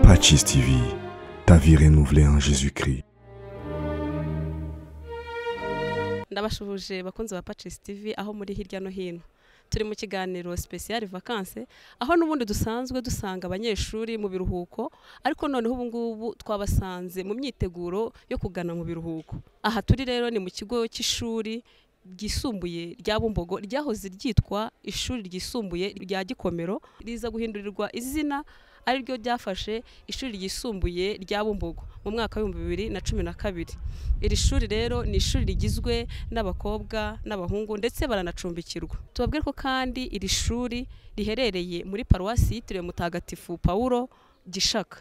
Achis TV, ta vie renouvelée en Jésus-Christ. ndabashuhuje bakunzi ba Patches TV aho muri hirya no hino turi mu kiganiro special vacances aho n'ubundi dusanzwe dusanga abanyeshuri mu biruhuko ariko noneho ubu ngubu twabasanze mu myiteguro yo kugana mu biruhuko aha turi rero ni mu kigo cy'ishuri ryisumbuye rya Bumbogo ryahoze ryitwa ishuri ryisumbuye rya Gikomero riza guhindurirwa izina ari ryo ryafashe ishuri ryisumbuye rya Bumbogo mu mwaka w'ibihumbi bibiri na cumi na kabiri iri shuri rero ni ishuri rigizwe n'abakobwa n'abahungu ndetse baranacumbikirwa tubabwire ko kandi iri shuri riherereye muri paruwasi yitiriwe mutagatifu Pawulo Gishaka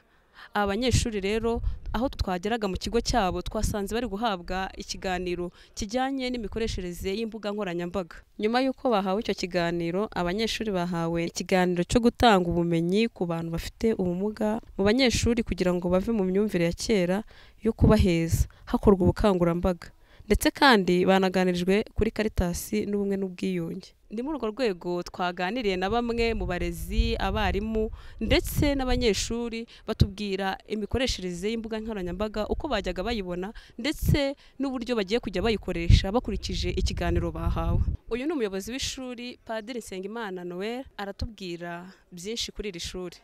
aba banyeshuri rero aho twageraga mu kigo cyabo twasanze bari guhabwa ikiganiro kijyanye n'imikoreshereze y'imbuga nkoranyambaga nyuma y'uko bahawe icyo kiganiro abanyeshuri bahawe ikiganiro cyo gutanga ubumenyi ku bantu bafite ubumuga mu banyeshuri kugira ngo bave mu myumvire ya kera yo kubaheza hakorwa ubukangurambaga ndetse kandi banaganirijwe kuri karitasi n'ubumwe n'ubwiyunge ni muri urwo rwego twaganiriye na bamwe mu barezi abarimu ndetse n'abanyeshuri batubwira imikoreshereze y'imbuga nkoranyambaga uko bajyaga bayibona ndetse n'uburyo bagiye kujya bayikoresha bakurikije ikiganiro bahawe uyu ni umuyobozi w'ishuri padiri nsengimana noel aratubwira byinshi kuri iri shuri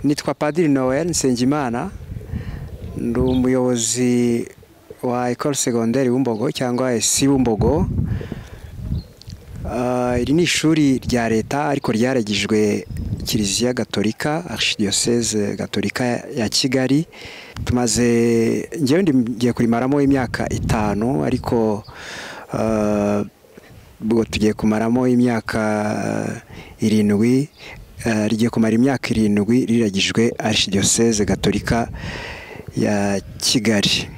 nitwa padiri noel nsengimana ndi umuyobozi wa ecole secondaire bumbogo cyangwa esi bumbogo Ah, iri ni ishuri rya leta ariko ryaragijwe kiliziya gatolika archidiyoseze gatolika ya kigali tumaze ngewe ndi- ngiye kurimaramo imyaka itanu ariko ah, ubwo tugiye kumaramo imyaka eh, irindwi eh, rigiye kumara imyaka irindwi riragijwe archidiyoseze gatolika ya kigali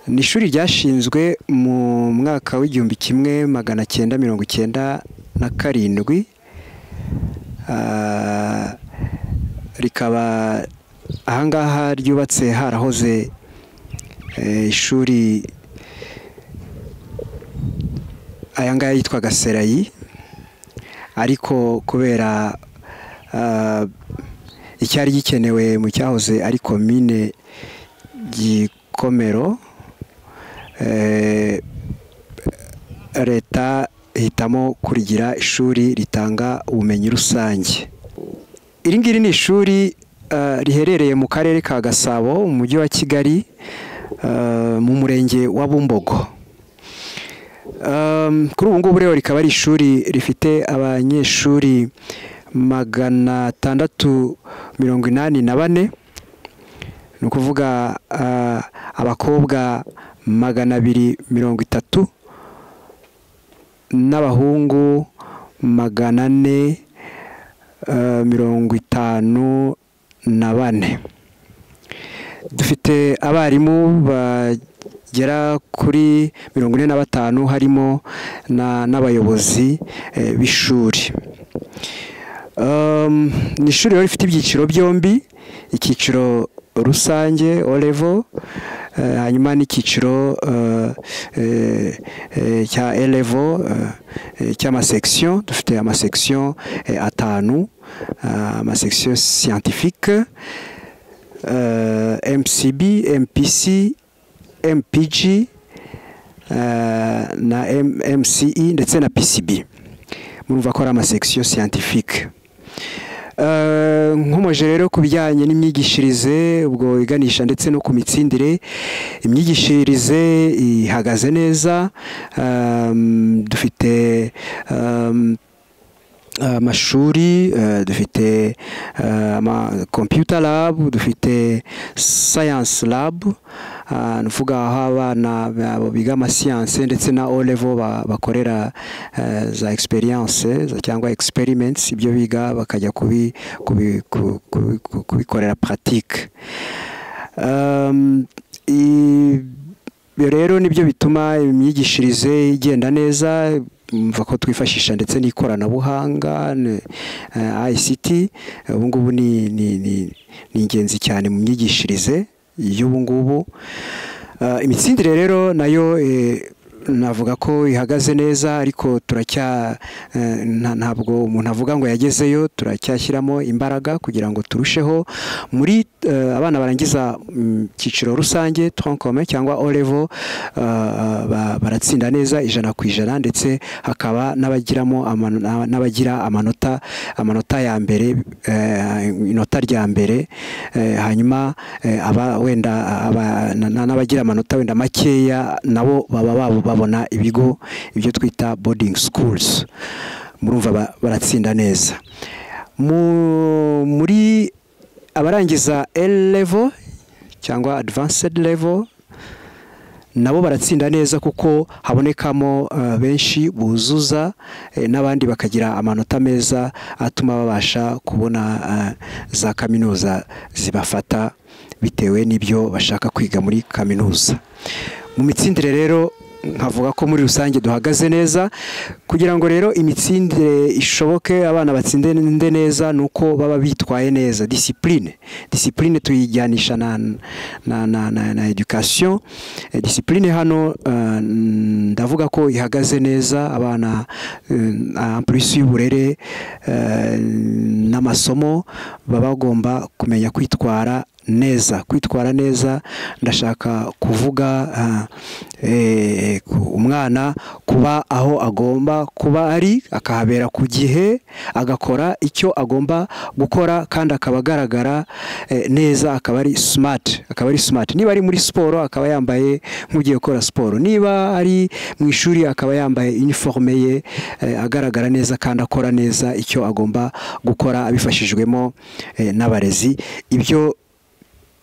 ni ishuri ryashinzwe mu mwaka w'igihumbi kimwe magana cyenda mirongo icyenda na karindwi Ah, rikaba ahangaha ryubatse harahoze eh, ishuri ayangaya yitwaga serayi ariko kubera ah, icyari gikenewe mu cyahoze ari komine gikomero eh, leta ihitamo kurigira ishuri ritanga ubumenyi rusange iri ngiri ni ishuri eh, riherereye mu karere ka gasabo mu mujyi wa kigali eh, mu murenge wa bumbogo Um, kuri ubu ngubu rero rikaba ari ishuri rifite abanyeshuri magana atandatu mirongo inani na bane ni ukuvuga ah, abakobwa magana abiri mirongo itatu n'abahungu magana ane eh, mirongo itanu na bane dufite abarimu bagera kuri mirongo ine na batanu harimo na- n'abayobozi eh, b'ishuri Um, ni ishuri rero rifite ibyiciro byombi icyiciro rusange o level eh, hanyuma n'icyiciro eh, eh, eh, cya e level eh, eh, cy'amasection dufite amasection eh, atanu ah, amasection scientifique eh, mcb mpc mpg eh, na M- mce ndetse na pcb murumva ko ari amasection scientifique Eh, nkomeje rero ku bijyanye n'imyigishirize ubwo iganisha ndetse no ku mitsindire imyigishirize ihagaze neza ehm, dufite ehm, amashuri eh, dufite eh, ama computer lab dufite science lab ah, ni ukuvuga aho abana ba- biga amasiyanse ndetse na o level ba- bakorera eh, za experience za- cyangwa experiments ibyo biga bakajya kubi- kubi- ku- ku- ku- kubikorera pratique Um, i- ibyo rero nibyo bituma imyigishirize igenda neza mva ko twifashisha ndetse n'ikoranabuhanga ne- eh, ICT eh, ubu ngubu ni ni- ni- ni ingenzi cyane mu myigishirize y'ubu ngubu Eh, imitsindire rero nayo eh, navuga ko ihagaze neza ariko turacya eh, nta- ntabwo umuntu avuga ngo yagezeyo turacyashyiramo imbaraga kugira ngo turusheho muri eh, abana barangiza mm, icyiciro rusange troncome cyangwa olevo baratsinda neza ijana ku ijana ndetse hakaba n'abagiramo amano- n'abagira amanota amanota ya mbere eh, inota rya mbere eh, hanyuma eh, aba wenda aba- na- na- n'abagira amanota wenda makeya nabo baba babo babona ibigo ibyo twita boarding schools murumva ba- baratsinda neza Mu- muri abarangiza L level cyangwa advanced level nabo baratsinda neza kuko habonekamo eh, benshi buzuza eh, n'abandi bakagira amanota meza atuma babasha kubona eh, za kaminuza zibafata bitewe n'ibyo bashaka kwiga muri kaminuza mu mitsindire rero nkavuga ko muri rusange duhagaze neza kugira ngo rero imitsindire ishoboke abana batsinde neza ni uko baba bitwaye neza disipurine disipurine tuyijyanisha na na na na, na education Eh, disipurine hano eh, ndavuga ko ihagaze neza abana eh, en plus y'uburere eh, n'amasomo baba bagomba kumenya kwitwara neza kwitwara neza ndashaka kuvuga ah, eh, ku- umwana kuba aho agomba kuba ari akahabera ku gihe agakora icyo agomba gukora kandi akaba agaragara eh, neza akaba ari smart akaba ari smart niba ari muri siporo akaba yambaye nk'ugiye gukora siporo niba ari mu ishuri akaba yambaye iniforume ye eh, agaragara neza kandi akora neza icyo agomba gukora abifashijwemo eh, n'abarezi ibyo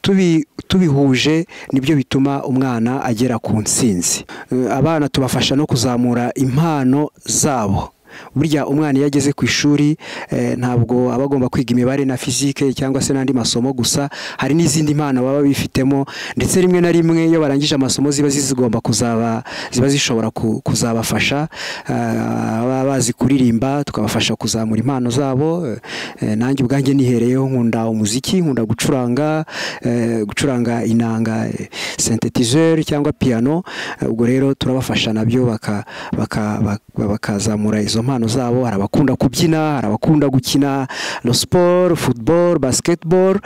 tubi- tubihuje nibyo bituma umwana agera ku ntsinzi Eh, abana tubafasha no kuzamura impano zabo burya umwana iyo ageze ku ishuri eh, ntabwo aba agomba kwiga imibare na fizike cyangwa se n'andi masomo gusa hari n'izindi mpano baba bifitemo ndetse rimwe na rimwe iyo barangije amasomo ziba zigomba kuzaba ziba zishobora ku- kuzabafasha eh, baba bazi kuririmba tukabafasha kuzamura impano zabo eh, nanjye ubwanjye nihereyeho nkunda umuziki nkunda gucuranga eh, gucuranga inanga eh, synthetizer cyangwa piano Eh, ubwo rero turabafasha nabyo baka- baka- baka- bakazamura izo mpano zabo hari abakunda kubyina hari abakunda gukina no sport football basketball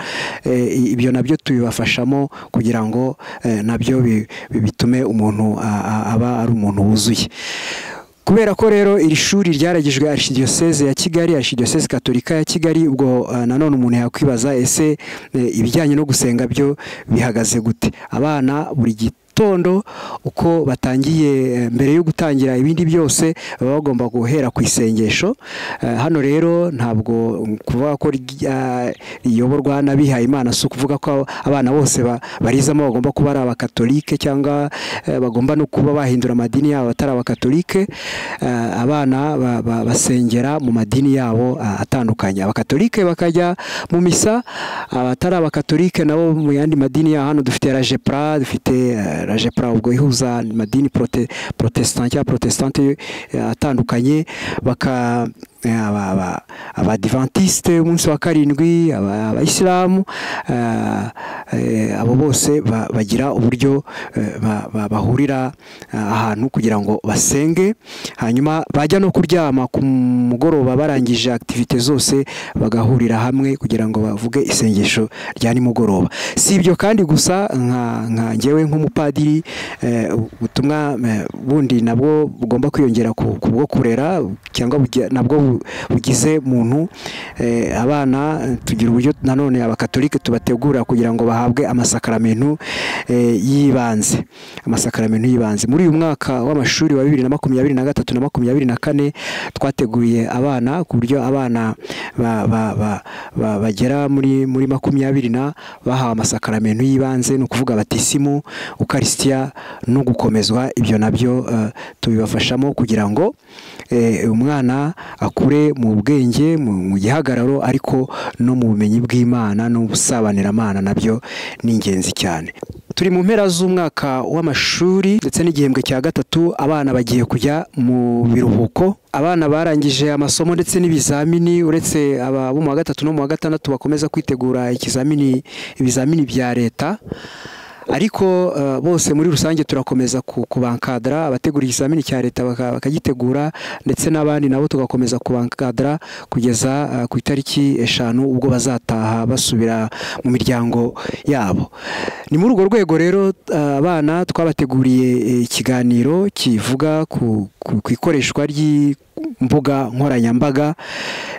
eh, ibyo nabyo tubibafashamo kugira ngo eh, nabyo bi- bi- bitume umuntu a- a- aba ari umuntu wuzuye kubera ko rero iri shuri ryaragijwe arishidiyoseze ya kigali arishidiyoseze katolika ya kigali ubwo eh, nanone umuntu yakwibaza ese eh, ibijyanye no gusenga byo bihagaze gute abana buri gitondo uko batangiye eh, mbere yo gutangira ibindi byose baba bagomba guhera ku isengesho Eh, hano rero ntabwo mm, kuvuga ko rya- riyoborwa n'abihaye imana si ukuvuga ko abana bose ba- barizamo bagomba kuba ari abakatolike cyangwa eh, bagomba no kuba bahindura amadini yabo atari abakatolike Eh, abana ba- ba- basengera mu madini yabo ah, atandukanye abakatolike bakajya mu misa abatari abakatolike nabo mu yandi madini yabo hano dufite rajepra dufite eh, rajepra ubwo ihuza amadini prote- protestant cyangwa protestante eh, atandukanye baka eh, aba- aba- abadivantisite umunsi wa karindwi aba- abayisilamu eh, eh, abo bose ba- bagira uburyo eh, ba- ba- bahurira eh, ahantu kugira ngo basenge hanyuma bajya no kuryama ku mugoroba barangije akitivite zose bagahurira hamwe kugira ngo bavuge isengesho rya nimugoroba si ibyo kandi gusa nka nka njyewe nk'umupadiri eh, ubutumwa eh, bundi nabwo bugomba kwiyongera ku ku bwo kurera cyangwa bugi- nabwo bu- bugize muntu eh, abana eh, tugira uburyo nanone abakatolike tubategura kugira ngo bahabwe amasakaramentu eh, y'ibanze amasakaramentu y'ibanze muri uyu mwaka w'amashuri wa bibiri na makumyabiri na gatatu na makumyabiri na kane twateguye abana ku buryo abana ba- ba- ba- ba- bagera muri muri makumyabiri na bahawe amasakaramentu y'ibanze ni ukuvuga batisimu ukarisitiya no gukomezwa ibyo nabyo eh, tubibafashamo kugira ngo eh, umwana akure mu bwenge mu mu gihagararo ariko no mu bumenyi bw'imana n'ubusabaniramana nabyo ni ingenzi cyane turi mu mpera z'umwaka w'amashuri ndetse n'igihembwe cya gatatu abana bagiye kujya mu biruhuko abana barangije amasomo ndetse n'ibizamini uretse aba bo mu wa gatatu no mu wa gatandatu bakomeza kwitegura ikizamini ibizamini bya leta ariko eh, bose muri rusange turakomeza ku- kubankadara abategura ikizamini cya leta baka- bakagitegura ndetse n'abandi nabo tugakomeza kubankadara kugeza eh, ku itariki eshanu ubwo bazataha basubira mu miryango yabo ni muri urwo rwego rero eh, abana twabateguriye eh, ikiganiro kivuga ku ku- ku ikoreshwa ry'imbuga nkoranyambaga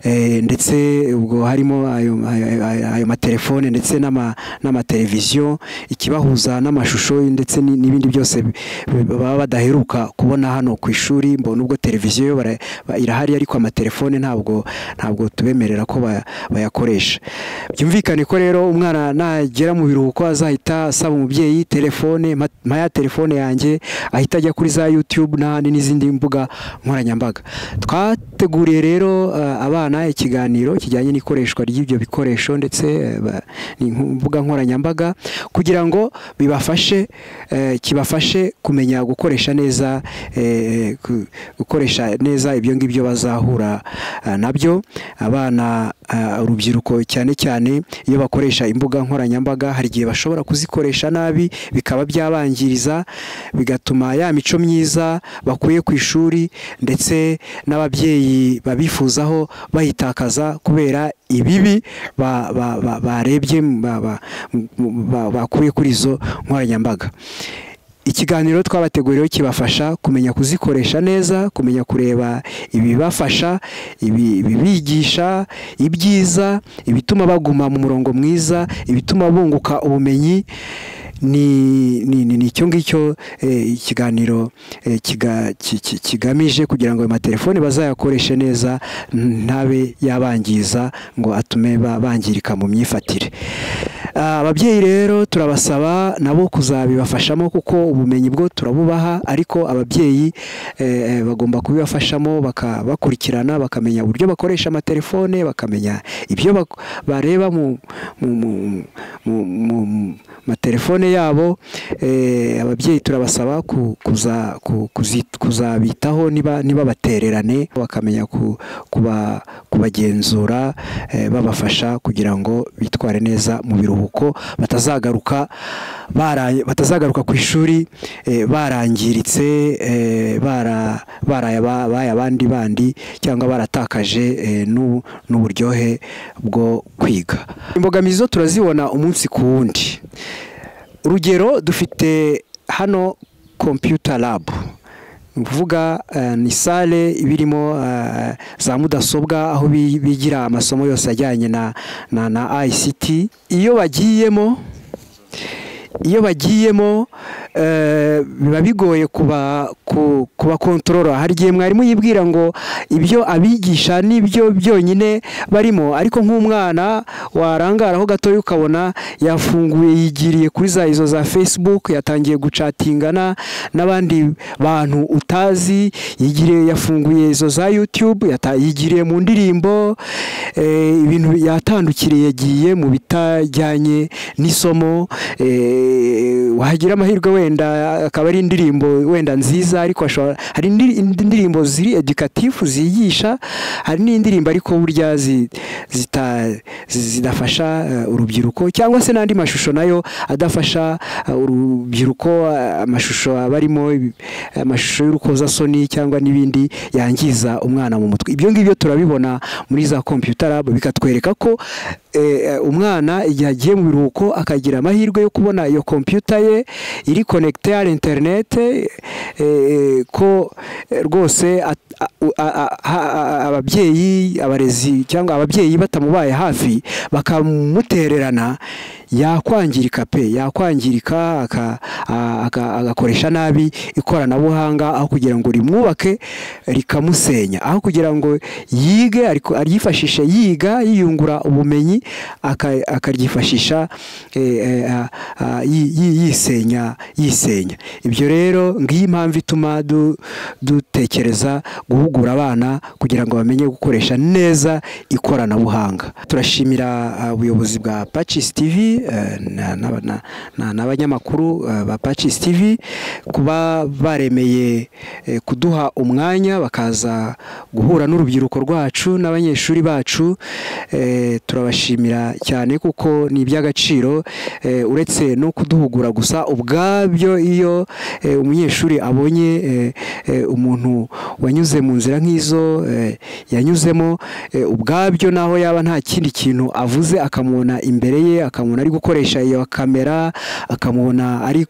eh, ndetse ubwo harimo ayo ayo- ayo- ayo matelefone ndetse n'ama- n'amateleviziyo ikibahuza n'amashusho ndetse ni- n'ibindi byose bi- bi- baba badaheruka kubona hano ku ishuri mbona ubwo televiziyo bara- ba- irahari ariko amatelefone ntabwo ntabwo tubemerera ko ba- bayakoresha byumvikane ko rero umwana nagera mu biruhuko azahita asaba umubyeyi telefone mpa mpa ya telefone yanjye ahita ajya kuri za yutube n'ahandi n'izindi mbuga nkoranyambaga twateguriye rero eh, abana ikiganiro kijyanye n'ikoreshwa ry'ibyo bikoresho ndetse eh, ba- ni nku- mbuga nkoranyambaga kugira ngo bibafashe eh, kibafashe kumenya gukoresha neza eh, gu- gukoresha neza ibyo ngibyo bazahura eh, nabyo abana eh, urubyiruko cyane cyane iyo bakoresha imbuga nkoranyambaga hari igihe bashobora kuzikoresha nabi bikaba byabangiriza bigatuma ya mico myiza bakuye ku ishuri ndetse n'ababyeyi babifuzaho bayitakaza kubera ibibi ba- ba- ba- barebye ba- ba- ba- bakuye kuri izo nkoranyambaga ikiganiro twabateguriyeho kibafasha kumenya kuzikoresha neza kumenya kureba ibibafasha ibi- ibibigisha ibyiza ibituma baguma mu murongo mwiza ibituma bunguka ubumenyi ni ni- ni- ni icyo ngicyo eh, ikiganiro eh, kiga- ki- ki- kigamije kugira ngo ayo matelefone bazayakoreshe neza ntabe yabangiza ngo atume ba- bangirika mu myifatire Ah, ababyeyi rero turabasaba nabo kuzabibafashamo kuko ubumenyi bwo turabubaha ariko ababyeyi eh, eh, bagomba kubibafashamo baka- bakurikirana bakamenya uburyo bakoresha amatelefone bakamenya ibyo bak- bareba mu mu- mu- mu- mu- mu matelefone yabo eh, ababyeyi turabasaba ku- kuza- ku- kuzi- kuzabitaho niba niba batererane bakamenya ku- kuba- kubagenzura eh, babafasha kugira ngo bitware neza mu biruhuko batazagaruka bara- batazagaruka ku ishuri eh, barangiritse eh, bara- baraye aba- baye abandi bandi cyangwa baratakaje eh, n'u- n'uburyohe bwo kwiga imbogamizi zo turazibona umunsi ku wundi urugero dufite hano computer lab ni ukuvuga eh, ni sale iba irimo eh, za mudasobwa aho bi- bigira amasomo yose ajyanye na, na, na ICT iyo bagiyemo iyo bagiyemo eh, biba bigoye kuba ku- kubakontorora hari igihe mwarimu yibwira ngo ibyo abigisha nibyo byonyine barimo ariko nk'umwana warangaraho gatoya ukabona yafunguye yigiriye kuri za izo za facebook yatangiye gucatinga na- n'abandi bantu utazi yigiriye yafunguye izo za youtube yata- yigiriye mu ndirimbo eh, ibintu yatandukiriye yagiye mu bitajyanye n'isomo eh, wagira amahirwe wenda akaba ari indirimbo wenda nziza ariko ashobora hari indi- indi ndirimbo ziri edukatifu zigisha hari n'indirimbo ariko burya zi- zita- zi- zidafasha eh, urubyiruko cyangwa se n'andi mashusho nayo adafasha eh, urubyiruko eh, amashusho aba arimo ibi- amashusho y'urukozasoni cyangwa n'ibindi yangiza umwana mu mutwe ibyo ngibyo turabibona muri za computer lab bikatwereka ko eh, umwana igihe agiye mu biruhuko akagira amahirwe yo kubona iyo kompiyuta ye iri konegite ya interinete eh, ko eh, rwose at- a- a- a- ha- a- ababyeyi abarezi cyangwa ababyeyi batamubaye hafi bakamutererana yakwangirika pe yakwangirika aka- a- aka- agakoresha nabi ikoranabuhanga aho kugira ngo rimwubake rikamusenya aho kugira ngo yige ariko aryifashishe yiga yiyungura ubumenyi aka- akaryifashisha eh, eh, a- a- yi- yi- yisenya yisenya ibyo rero ngiyi impamvu ituma du- dutekereza guhugura abana kugira ngo bamenye gukoresha neza ikoranabuhanga turashimira uh, ubuyobozi bwa pacis tv eh, na- na- na- na- n'abanyamakuru eh, ba Patches TV kuba baremeye eh, kuduha umwanya bakaza guhura n'urubyiruko rwacu n'abanyeshuri bacu eh, turabashimira cyane kuko ni iby'agaciro eh, uretse no kuduhugura gusa ubwabyo iyo eh, umunyeshuri abonye eh, eh, umuntu wanyuze mu nzira nk'izo eh, yanyuzemo eh, ubwabyo naho yaba nta kindi kintu avuze akamubona imbere ye akamubona ari gukoresha iyo kamera akamubona ari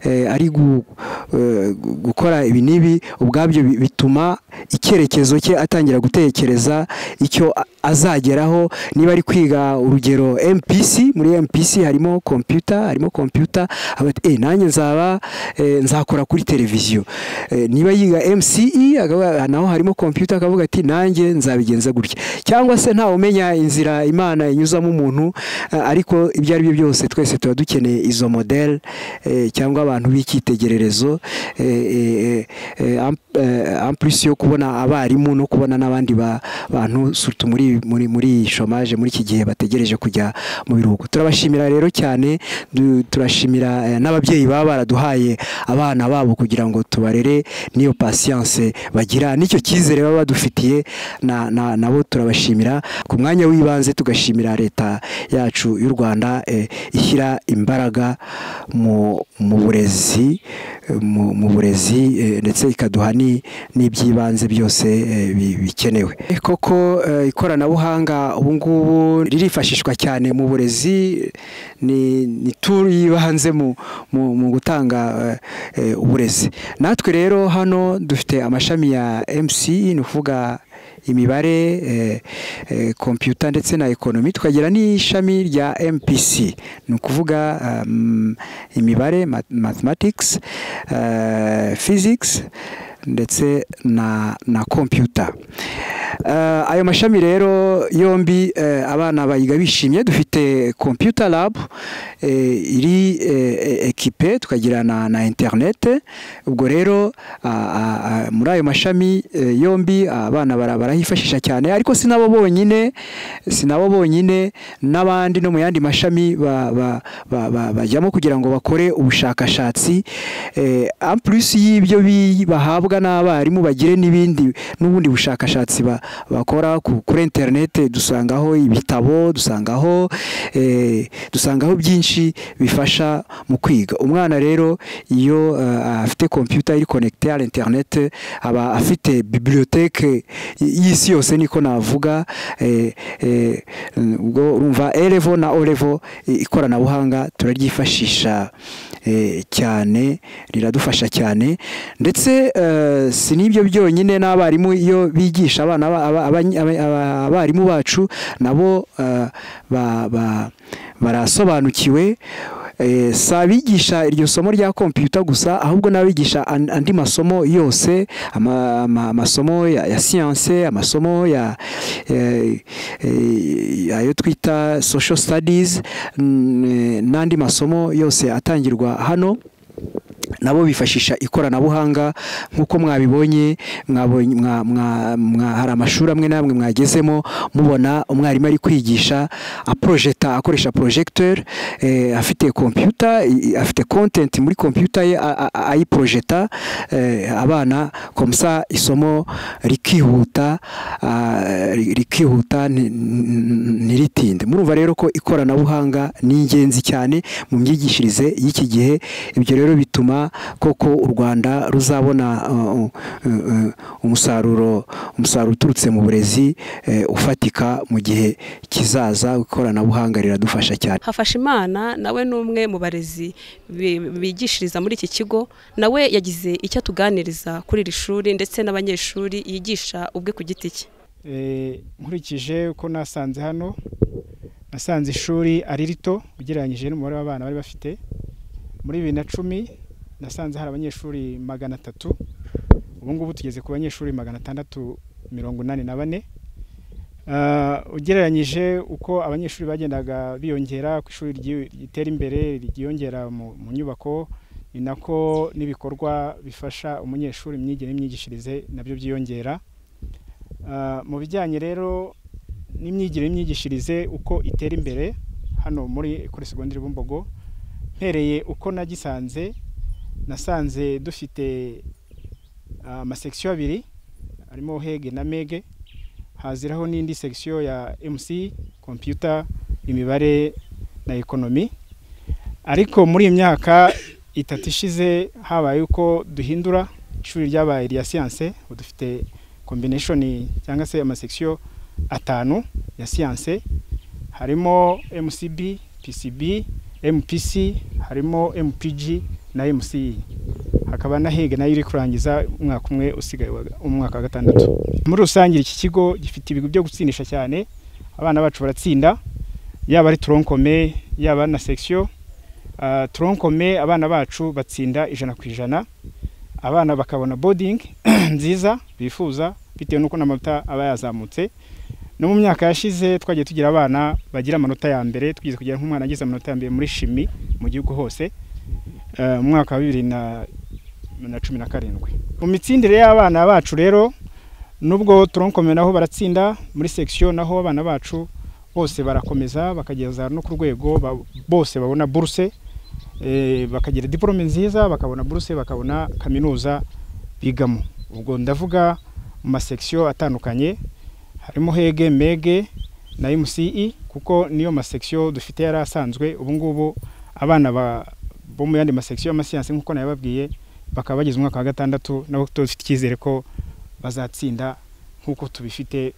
eh, ari gu- eh, gu- gukora ibi n'ibi ubwabyo bi- bituma icyerekezo cye atangira gutekereza icyo a- azageraho niba ari kwiga urugero MPC muri MPC harimo computer harimo computer aba ati, eh nanjye nzaba eh, nzakora kuri televiziyo Eh, niba yiga MCE akaba- naho harimo computer akavuga ati nanjye nzabigenza gutya cyangwa se ntawe umenya inzira Imana inyuzamo umuntu eh, ariko ibyo ari byo byose twese tuba dukeneye izo model eh, cyangwa abantu b'icyitegererezo eh, eh, eh, am- eh, en plus yo kubona abarimu no kubona n'abandi ba- bantu surtout muri muri muri iyi chômage muri iki gihe bategereje kujya mu biruhuko turabashimira rero cyane du- turashimira eh, n'ababyeyi baba baraduhaye abana babo kugira ngo tubarere n'iyo patience bagira n'icyo cyizere baba badufitiye na- na- nabo turabashimira ku mwanya w'ibanze tugashimira leta yacu y'u Rwanda eh, ishyira imbaraga mu mu burezi eh, mu mu burezi eh, ndetse ikaduha ni- n'iby'ibanze byose eh, bi- bikenewe Eh, koko eh, ikoranabuhanga ubu ngubu ririfashishwa cyane mu burezi ni ni turu y'ibanze mu mu- mu gutanga eh, eh, uburezi natwe rero hano dufite amashami ya MCE ni ukuvuga imibare eh, eh, computer ndetse na ekonomi tukagira n'ishami rya MPC ni ukuvuga um, imibare ma- mathematics eh, physics ndetse na na computer Eh, ayo mashami rero yombi eh, abana bayiga bishimye dufite computer lab eh, iri eh, equipe tukagira na, na internet ubwo rero ah, ah, ah, muri ayo mashami eh, yombi abana bara- barahifashisha cyane ariko sinabo bonyine sinabo bonyine n'abandi no mu yandi mashami ba- ba- ba- ba- bajyamo kugira ngo bakore ubushakashatsi eh, en plus y'ibyo bi- bahabwa n'abarimu bagire n'ibindi n'ubundi bushakashatsi ba- bakora ku- kuri interinete dusangaho ibitabo dusangaho eh, dusangaho byinshi bifasha mu kwiga umwana rero iyo eh, afite computer iri connecte à internet aba afite bibliothèque y'isi yose niko navuga eh, eh, ubwo urumva erevo na orevo i- ikoranabuhanga turaryifashisha eh, cyane riradufasha cyane ndetse eh, si n'ibyo byonyine n'abarimu iyo bigisha abana ba- aba- aba- aba- aba- abarimu bacu nabo eh, ba- ba- barasobanukiwe Eh, si abigisha iryo somo rya kompiyuta gusa ahubwo n'abigisha an- andi masomo yose ama- ama- amasomo ya, ya siyanse amasomo ya eh, eh, ayo twita social studies mm, eh, n'andi masomo yose atangirwa hano nabo bifashisha ikoranabuhanga nk'uko mwabibonye mwabonye- mwa- mwa- mwa- hari amashuri amwe n'amwe mwagezemo mubona umwarimu ari kwigisha aprojeta akoresha projecteur eh, afite computer i- i- afite content muri computer ye a- a- ayiprojeta eh, abana komsa isomo rikihuta ah, ri- rikihuta nti- ntiritinde murumva rero ko ikoranabuhanga ni ingenzi cyane mu myigishirize y'iki gihe ibyo rero bituma koko u Rwanda ruzabona uh, uh, uh, umusaruro umusaruro uturutse mu burezi eh, ufatika mu gihe kizaza ikoranabuhanga riradufasha cyane Hafashimana nawe ni umwe mu barezi bi- bigishiriza muri iki kigo nawe yagize icyo atuganiriza kuri iri shuri ndetse n'abanyeshuri yigisha ubwe ku giti cye Eh, nkurikije uko nasanze hano nasanze ishuri ari rito ugereranyije n'umubare w'abana bari bafite muri bibiri na cumi nasanze hari abanyeshuri magana atatu ubu ngubu tugeze ku banyeshuri magana atandatu mirongo inani na bane Ah, ugereranyije uko abanyeshuri bagendaga biyongera ku ishuri ryi- ritera imbere ryiyongera mu mu nyubako ni nako n'ibikorwa bifasha umunyeshuri imyigire n'imyigishirize nabyo byiyongera Ah, mu bijyanye rero n'imyigire n'imyigishirize uko itera imbere hano muri kuri segonderi bumbogo mpereye uko nagisanze nasanze dufite ah, amasekisiyo abiri harimo hege na mege haziraho n'indi sekisiyo ya mc kompiyuta imibare na ekonomi ariko muri iyi myaka itatu ishize habaye uko duhindura ishuri ryabaye irya siyanse ubu dufite kombineshoni cyangwa se amasekisiyo atanu ya siyanse harimo mcb pcb mpc harimo mpg na mce hakaba na hege nayo iri kurangiza umwaka umwe usigaye wa- umwaka wa gatandatu muri rusange iki kigo gifite ibigo byo gutsindisha cyane abana bacu baratsinda yaba ari toronkome yaba na sekisiyo toronkome abana bacu batsinda ijana ku ijana abana bakabona bodingi nziza bifuza bitewe n'uko n'amanota aba yazamutse no mu myaka yashize twagiye tugira abana bagira amanota ya mbere twigeze kugira nk'umwana agize amanota ya mbere muri shimi mu gihugu hose eh, mu mwaka wa bibiri na na cumi na karindwi mu mitsindire y'abana bacu rero nubwo turonkome naho baratsinda muri sekisiyo naho abana bacu bose barakomeza bakageza no ku rwego ba- bose babona buruse eh, bakagira diporome nziza bakabona buruse bakabona kaminuza bigamo ubwo ndavuga mu masekisiyo atandukanye harimo hege mege na mce kuko niyo masekisiyo dufite yari asanzwe ubu ngubu abana ba- bo mu yandi masekisiyo y'amasiyansi nk'uko nayababwiye bakaba bageze umwaka wa gatandatu nabo dufite icyizere ko bazatsinda nk'uko tubifite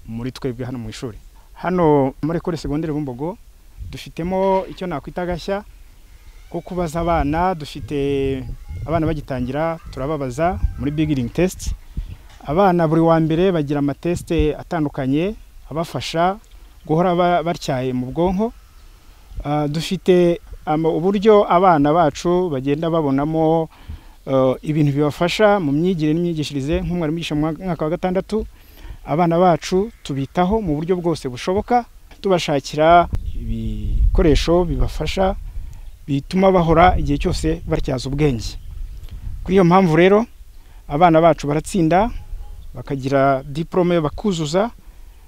muri twebwe hano mu ishuri hano muri kore segonderi bumbogo dufitemo icyo nakwita agashya ko kubaza abana dufite abana bagitangira turababaza muri bigiringi tesiti abana buri wa mbere bagira amatesite atandukanye abafasha guhora ba- batyaye mu bwonko Ah, dufite ama- uburyo abana bacu bagenda babonamo eh, ibintu bibafasha mu myigire n'imyigishirize nk'umwarimu wigisha mu mwa- mwaka wa gatandatu abana bacu tubitaho mu buryo bwose bushoboka tubashakira ibikoresho bibafasha bituma bahora igihe cyose batyaza ubwenge kuri iyo mpamvu rero abana bacu baratsinda bakagira diporome bakuzuza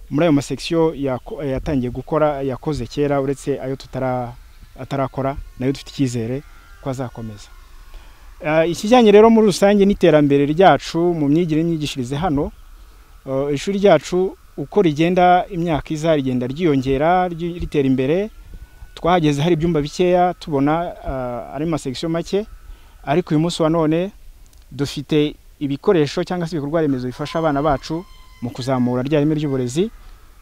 muri ayo masekisiyo yako- yatangiye gukora yakoze kera uretse ayo tutara atarakora nayo dufite icyizere ko azakomeza Ah, ikijyanye rero muri rusange n'iterambere ryacu mu myigire n'imyigishirize hano eh, ishuri ryacu uko rigenda imyaka iza rigenda ryiyongera ry- ritera imbere twahageze hari ibyumba bikeya tubona ah, ari masekisiyo make ariko uyu munsi wa none dufite ibikoresho cyangwa se ibikorwa remezo bifasha abana bacu mu kuzamura rya reme ry'uburezi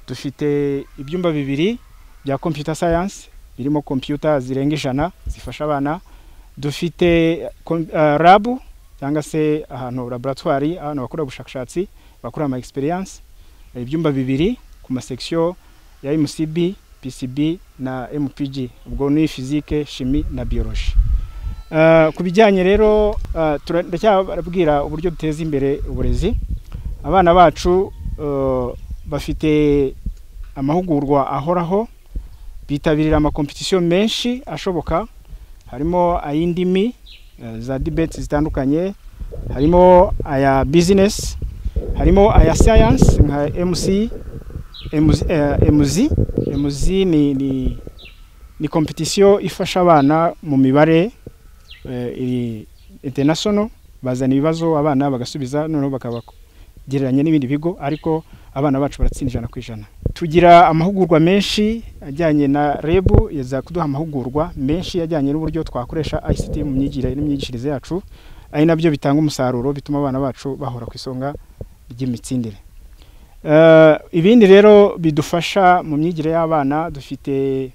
dufite ibyumba bibiri bya computer science birimo computer zirenga ijana zifasha abana dufite kom- eh, lab cyangwa se ahantu laboratoire ahantu bakora ubushakashatsi bakora ama experience Eh, ibyumba bibiri ku masekisiyo ya MCB, PCB na MPG ubwo ni physique, chimie na biologie Eh, ku bijyanye rero eh, tura- ndacyababwira uburyo duteza imbere uburezi abana bacu eh, bafite amahugurwa ahoraho bitabirira amakompetisiyo menshi ashoboka harimo ay'indimi eh, za debate zitandukanye harimo aya business harimo aya science nka mc MZ, eh, mz mz ni, ni, ni kompetisiyo ifasha abana mu mibare eh, iri international bazana ibibazo abana bagasubiza noneho bakaba gereranya n'ibindi bigo ariko abana bacu baratsinda ijana ku ijana tugira amahugurwa menshi ajyanye na reb yaza kuduha amahugurwa menshi ajyanye n'uburyo twakoresha ict mu myigire n'imyigishirize yacu ari nabyo bitanga umusaruro bituma abana bacu bahora ku isonga ry'imitsindire Eh, ibindi rero bidufasha mu myigire y'abana dufite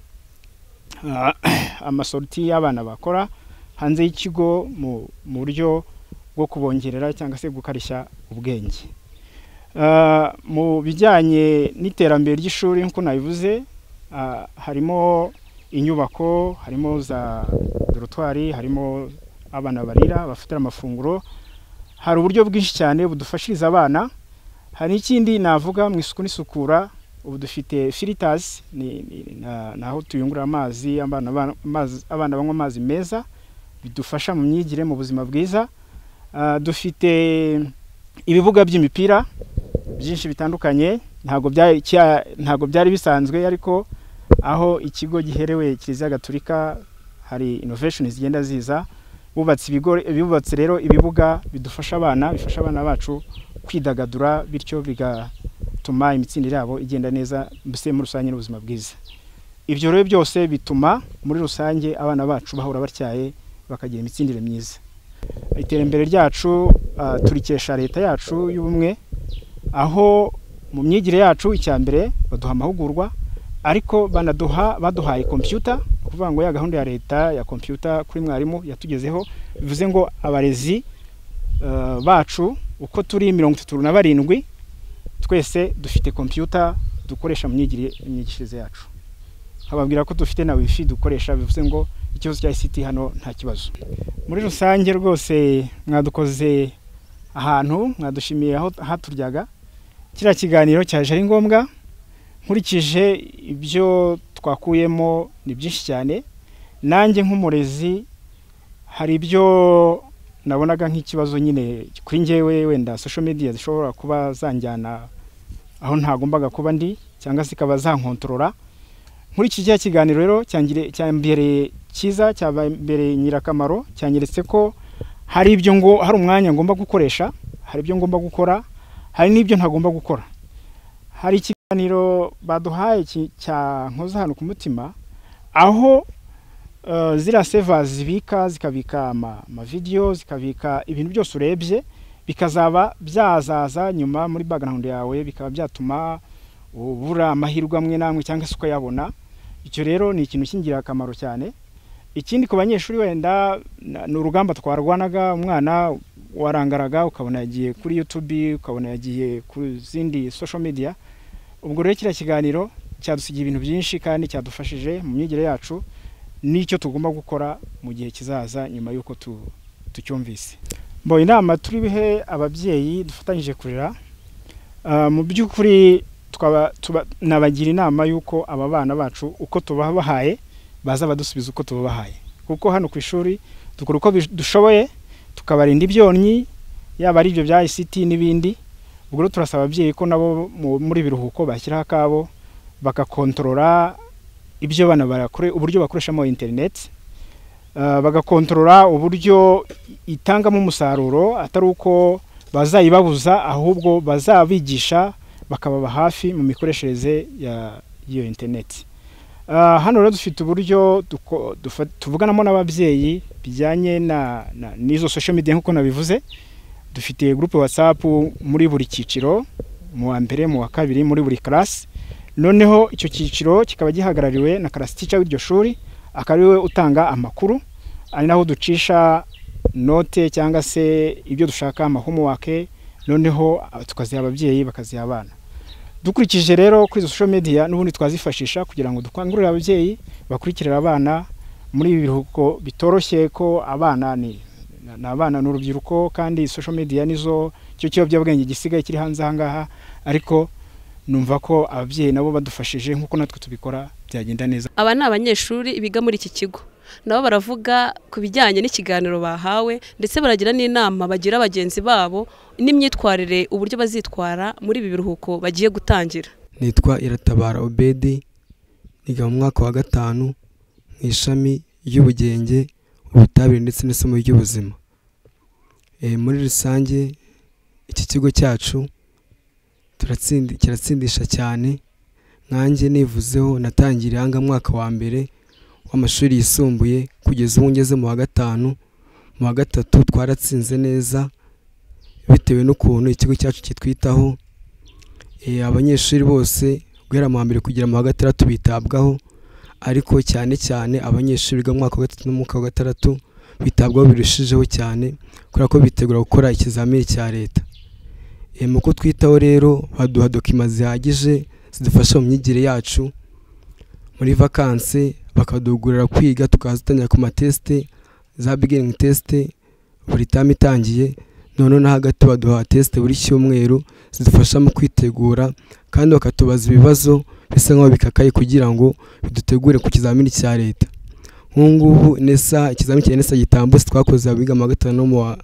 ah, amasorti y'abana bakora hanze y'ikigo mu mu buryo bwo kubongerera cyangwa se gukarishya ubwenge Uh, mu bijyanye n'iterambere ry'ishuri nk'uko nabivuze uh, harimo inyubako harimo za dorotwari harimo abana barira bafatira amafunguro hari uburyo bwinshi cyane budufashiriza abana hari n'ikindi navuga mu isuku n'isukura ubu dufite filitazi ni, ni, na- ni aho tuyungurura amazi abana, ba- amazi- abana banywa amazi meza bidufasha mu myigire mu buzima bwiza Uh, dufite ibibuga by'imipira byinshi bitandukanye ntabwo byari cya- ntabwo byari bisanzwe ariko aho ikigo giherewe kiliziya gaturika hari inovesheni zigenda ziza bubatse ibigo bubatse rero ibibuga bidufasha abana bifasha abana bacu kwidagadura bityo bigatuma imitsindire yabo igenda neza mbese muri rusange n'ubuzima bwiza ibyo rero byose bituma muri rusange abana bacu bahora batyaye bakagira imitsindire myiza iterambere ryacu ah, turikesha leta yacu y'ubumwe aho mu myigire yacu icya mbere baduha amahugurwa ariko banaduha baduhaye kompiyuta ni ukuvuga ngo ya gahunda ya leta ya kompiyuta kuri mwarimu yatugezeho bivuze ngo abarezi eh, bacu uko turi mirongo itatu na barindwi twese dufite kompiyuta dukoresha mu myigire- myigishirize yacu nkababwira ko dufite na wifi dukoresha bivuze ngo ikibazo cya ICT hano nta kibazo muri rusange rwose mwadukoze ahantu mwadushimiye aho haturyaga kiriya kiganiro cyaje ari ngombwa nkurikije ibyo twakuyemo ni byinshi cyane nanjye nk'umurezi hari ibyo nabonaga nk'ikibazo nyine kuri njyewe wenda social media zishobora kuba zanjyana aho ntagombaga kuba ndi cyangwa zikaba zankontorora muri iki cya kiganiro rero cyangire- cyambereye cyiza cyambereye nyirakamaro cyanyeretse ko hari ibyo ngo hari umwanya ngomba gukoresha hari ibyo ngomba gukora hari n'ibyo ntagomba gukora hari ikiganiro baduhaye ki- cya nkoza hano ku mutima aho eh, ziriya seva zibika zikabika ama- amavidewo zikabika ibintu byose urebye bikazaba byazaza nyuma muri background yawe bikaba byatuma ubura amahirwe amwe n'amwe cyangwa se ukayabona icyo rero ni ikintu cy'ingirakamaro cyane ikindi ku banyeshuri wenda na- ni urugamba twarwanaga umwana warangaraga ukabona yagiye kuri youtube ukabona yagiye ku zindi social media ubwo rero kiriya kiganiro cyadusigiye ibintu byinshi kandi cyadufashije mu myigire yacu n'icyo tugomba gukora mu gihe kizaza nyuma y'uko tu- tucyumvise mbo inama turi bihe ababyeyi dufatanyije kurera Ah, mu by'ukuri twaba tuba- nabagira inama y'uko aba bana bacu uko tubabahaye baza badusubiza uko tubabahaye kuko hano ku ishuri dukora uko bish- dushoboye tukabarinda ibyonnyi yaba ari ibyo bya ICT n'ibindi ubwo rero turasaba ababyeyi ko nabo mu- muri biruhuko bashyiraho akabo bagakontorora ibyo bana barakore uburyo bakoreshamo interineti Ah, bagakontorora uburyo itangamo umusaruro atari uko bazayibabuza ahubwo bazabigisha bakababa hafi mu mikoreshereze ya- y'iyo interineti Ah, hano rero dufite uburyo duko- dufa- tuvuganamo n'ababyeyi bijyanye na- na- n'izo social media nk'uko nabivuze dufite groupe whatsapp muri buri cyiciro mu wa mbere mu wa kabiri muri buri karasi noneho icyo cyiciro kikaba gihagarariwe na karasi tica w'iryo shuri akaba ariwe utanga amakuru ari naho ducisha note cyangwa se ibyo dushaka amahomewake noneho ah, tukaziha ababyeyi bakaziha abana dukurikije rero kuri izo social media n'ubundi twazifashisha kugira ngo dukangurire ababyeyi bakurikirire abana muri ibi biruhuko bitoroshye ko abana ni ni abana ni urubyiruko kandi social media nizo cyo kiyobyabwenge gisigaye kiri hanze ahangaha ariko numva ko ababyeyi nabo badufashije nk'uko natwe tubikora byagenda neza aba ni abanyeshuri biga muri iki kigo nabo baravuga ku bijyanye n'ikiganiro bahawe ndetse baragira n'inama bagira bagenzi babo n'imyitwarire uburyo bazitwara muri ibi biruhuko bagiye gutangira nitwa iratabara obedi niga mu mwaka wa gatanu mu ishami ry'ubugenge ubutabire ndetse n'isomo ry'ubuzima Eh, muri rusange iki kigo cyacu turatsinda- kiratsindisha cyane nkanjye nivuzeho natangiriye aha ngaha mwaka wa mbere w'amashuri yisumbuye kugeza ubu ngeze mu wa gatanu mu wa gatatu twaratsinze neza bitewe n'ukuntu ikigo cyacu kitwitaho Eh, abanyeshuri bose guhera mu wa mbere kugera mu wa gatandatu bitabwaho ariko cyane cyane abanyeshuri biga mu mwaka wa gatatu n'umwaka wa gatandatu bitabwaho birushijeho cyane kubera ko bitegura gukora ikizamini cya leta Eh, mu kutwitaho rero baduha dokima zihagije zidufasha mu myigire yacu muri vakanse bakadugurira kwiga tukaza dutangira ku matesite za beginning tesite buri tamu itangiye noneho no hagati baduha tesite buri cyumweru zidufasha mu kwitegura kandi bakatubaza ibibazo bisa nk'aho bikakaye kugira ngo bidutegure ku kizamini cya leta nk'ubu ngubu nesa ikizamini cya nesa gitambutse twakoze abiga mu wa gatanu no mu wa-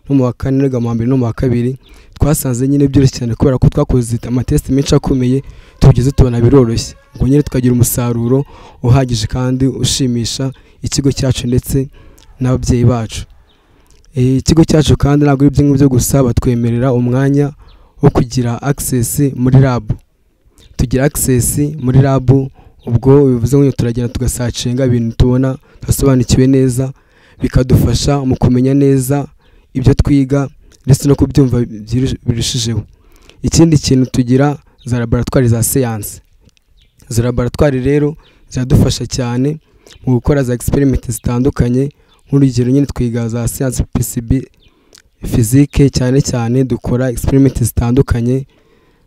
no mu wa kane niga mu wa mbere no mu wa kabiri twasanze nyine byoroshye cyane kubera ko twakoze amatesite menshi akomeye tugeze tubona biroroshye ngo nyine tukagira umusaruro uhagije kandi ushimisha ikigo cyacu ndetse n'ababyeyi bacu Eh, ikigo cyacu kandi ntabwo ari ibyo ngibyo gusa batwemerera umwanya wo kugira access muri lab tugira access muri lab ubwo bivuze ngo turagenda tugasacinga ibintu tubona tudasobanukiwe neza bikadufasha mu kumenya neza ibyo twiga ndetse no kubyumva byiru- birushijeho ikindi kintu tugira za laboratwari za siyanse izo laboratwari rero ziradufasha cyane mu gukora za experiment zitandukanye nk'urugero nyine twiga za siyanse PCB fizike cyane cyane dukora experiment zitandukanye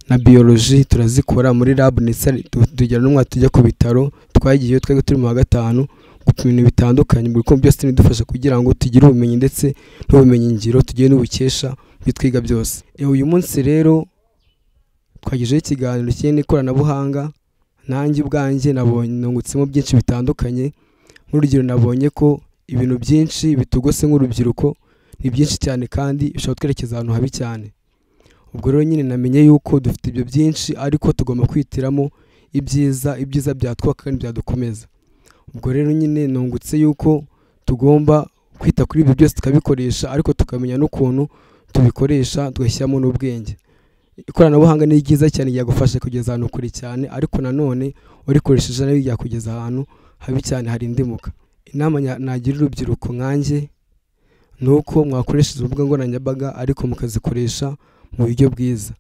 na biology turazikora muri lab ndetse tu- tugira n'umwaka tujya ku bitaro twagiyeyo twari turi mu wa gatanu gupima ibintu bitandukanye buri kumwe byose bidufasha kugira ngo tugire ubumenyi ndetse n'ubumenyi ngiro tugiye n'ubukesha ibyo twiga byose E, uyu munsi rero twagejeho ikiganiro kiri n'ikoranabuhanga nanjye ubwanjye nabonye nungutsemo byinshi bitandukanye nk'urugero nabonye ko ibintu byinshi bitugose nk'urubyiruko ni byinshi cyane kandi bishobora twerekeza ahantu habi cyane ubwo rero nyine namenye yuko dufite ibyo byinshi ariko tugomba kwitiramo ibyiza ibyiza byatwaka kandi byadukomeza ubwo rero nyine nungutse yuko tugomba kwita kuri ibyo byose tukabikoresha ariko tukamenya n'ukuntu tubikoresha tugashyiramo n'ubwenge ikoranabuhanga ni ryiza cyane ryagufasha kugeza ahantu kure cyane ariko nanone urikoresheje nabi ryakugeza ahantu habi cyane hari indimuka inama nya- nagira urubyiruko nkanjye ni uko mwakoresheje urubuga nkoranyambaga ariko mukazikoresha mu buryo bwiza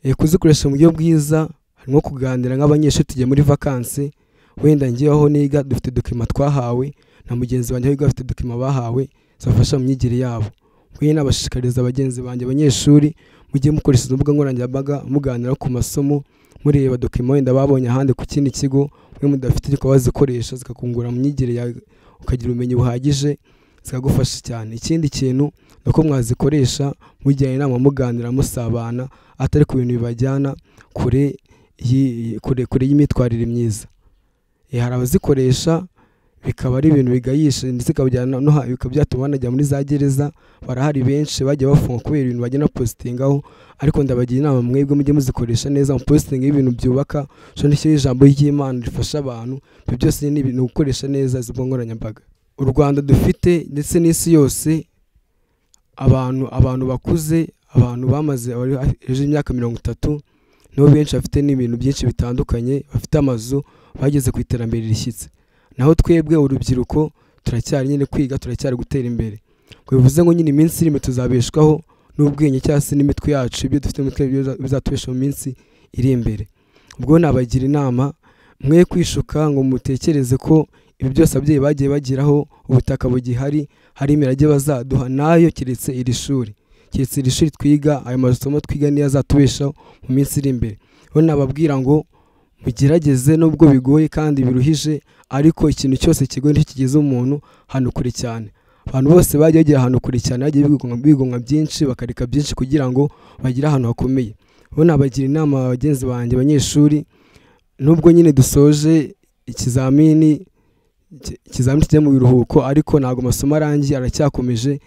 Eh, kuzikoresha mu buryo bwiza harimo kuganira nk'abanyeshuri tugiye muri vakansi wenda ngewe aho niga dufite dokima twahawe na mugenzi wanjye aho yiga bafite dokima bahawe zibafasha mu myigire yabo nk'iyi nabashishikariza bagenzi banjye abanyeshuri mujye mukoresha urubuga nkoranyambaga muganira ku masomo mureba dokima wenda babonye ahandi ku kindi kigo mwe mudafite ukaba wazikoresha zikakungura mu myigire yawe ukagira ubumenyi buhagije zikagufasha cyane ikindi kintu ni uko mwazikoresha mujyana inama muganira musabana atari ku bintu bibajyana kure y'i- kure kure y'imyitwarire myiza Eh, hari abazikoresha bikaba ari ibintu bigayisha ndetse bikabajyana no ha- bikaba byatuma banajya muri za gereza barahari benshi bagiye bafunga kubera ibintu bagenda positingaho ariko ndabagira inama mwebwe mujye muzikoresha neza mu positinga y'ibintu byubaka so nicyo ijambo ry'imana rifasha abantu ibyo byose ni ibintu gukoresha neza izo mbuga nkoranyambaga u rwanda dufite ndetse n'isi yose abantu abantu bakuze abantu bamaze bari hejuru y'imyaka mirongo itatu nibo benshi bafite n'ibintu byinshi bitandukanye bafite amazu bageze ku iterambere rishyitse naho twebwe urubyiruko turacyari nyine kwiga turacyari gutera imbere ngo bivuze ngo nyine iminsi irimo tuzabeshwaho n'ubwenge cyangwa se n'imitwe yacu ibyo dufite mu mitwe byo bizatubesha mu minsi iri imbere ubwo nabagira inama mwe kwishuka ngo mutekereze ko ibi byose ababyeyi bagiye bagiraho ubutaka bugihari hari imirage bazaduha nayo keretse iri shuri keretse iri shuri twiga ayo masomo twiga niyo azatubeshaho mu minsi iri imbere rero nababwira ngo mugerageze nubwo bigoye kandi biruhije ariko ikintu cyose kigoye nicyo kigeze umuntu ahantu kure cyane abantu bose bajya bagera ahantu kure cyane bagiye bigunga- bigunga byinshi bakareka byinshi kugira ngo bagire ahantu hakomeye rero nabagira inama bagenzi banjye abanyeshuri nubwo nyine dusoje ikizamini iki- ikizamini kijya mu biruhuko ariko ntabwo amasomo arangiye aracyakomeje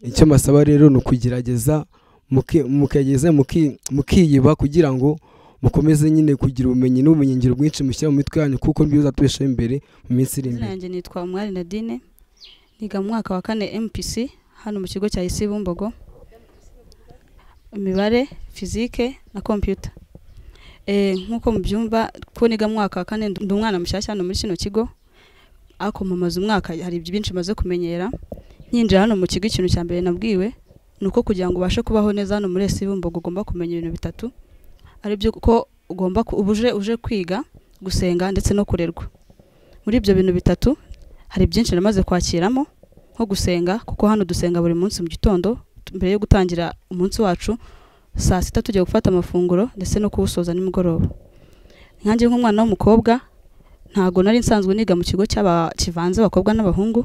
icyo mbasaba rero ni ukugerageza muki- mukagerageza muki- mukiyiba kugira ngo mukomeze nyine kugira ubumenyi n'ubumenyingiro bwinshi mushyira mu mitwe yanyu kuko nibyo bizatubeshaho imbere mu minsi iri izina imbere yanjye nitwa umwari nadine niga mu mwaka wa kane mpc hano mu kigo cya isi bumbogo imibare fizike na kompiyuta Eh, nk'uko mubyumva ko niga mu mwaka wa kane ndi umwana mushyashya hano muri kino kigo ariko mpamaze umwaka hari byinshi maze kumenyera nyinjira hano mu kigo ikintu cya mbere nabwiwe ni uko kugira ngo ubashe kubaho neza hano muri esi bumbogo ugomba kumenya ibintu bitatu ari byo ko ugomba ku- uba uje uje kwiga gusenga ndetse no kurerwa muri ibyo bintu bitatu hari byinshi namaze kwakiramo nko gusenga kuko hano dusenga buri munsi mu gitondo tu- mbere yo gutangira umunsi wacu saa sita tujya gufata amafunguro ndetse no kuwusoza nimugoroba nkanjye nk'umwana w'umukobwa ntago nari nsanzwe niga mu kigo cy'aba kivanze abakobwa n'abahungu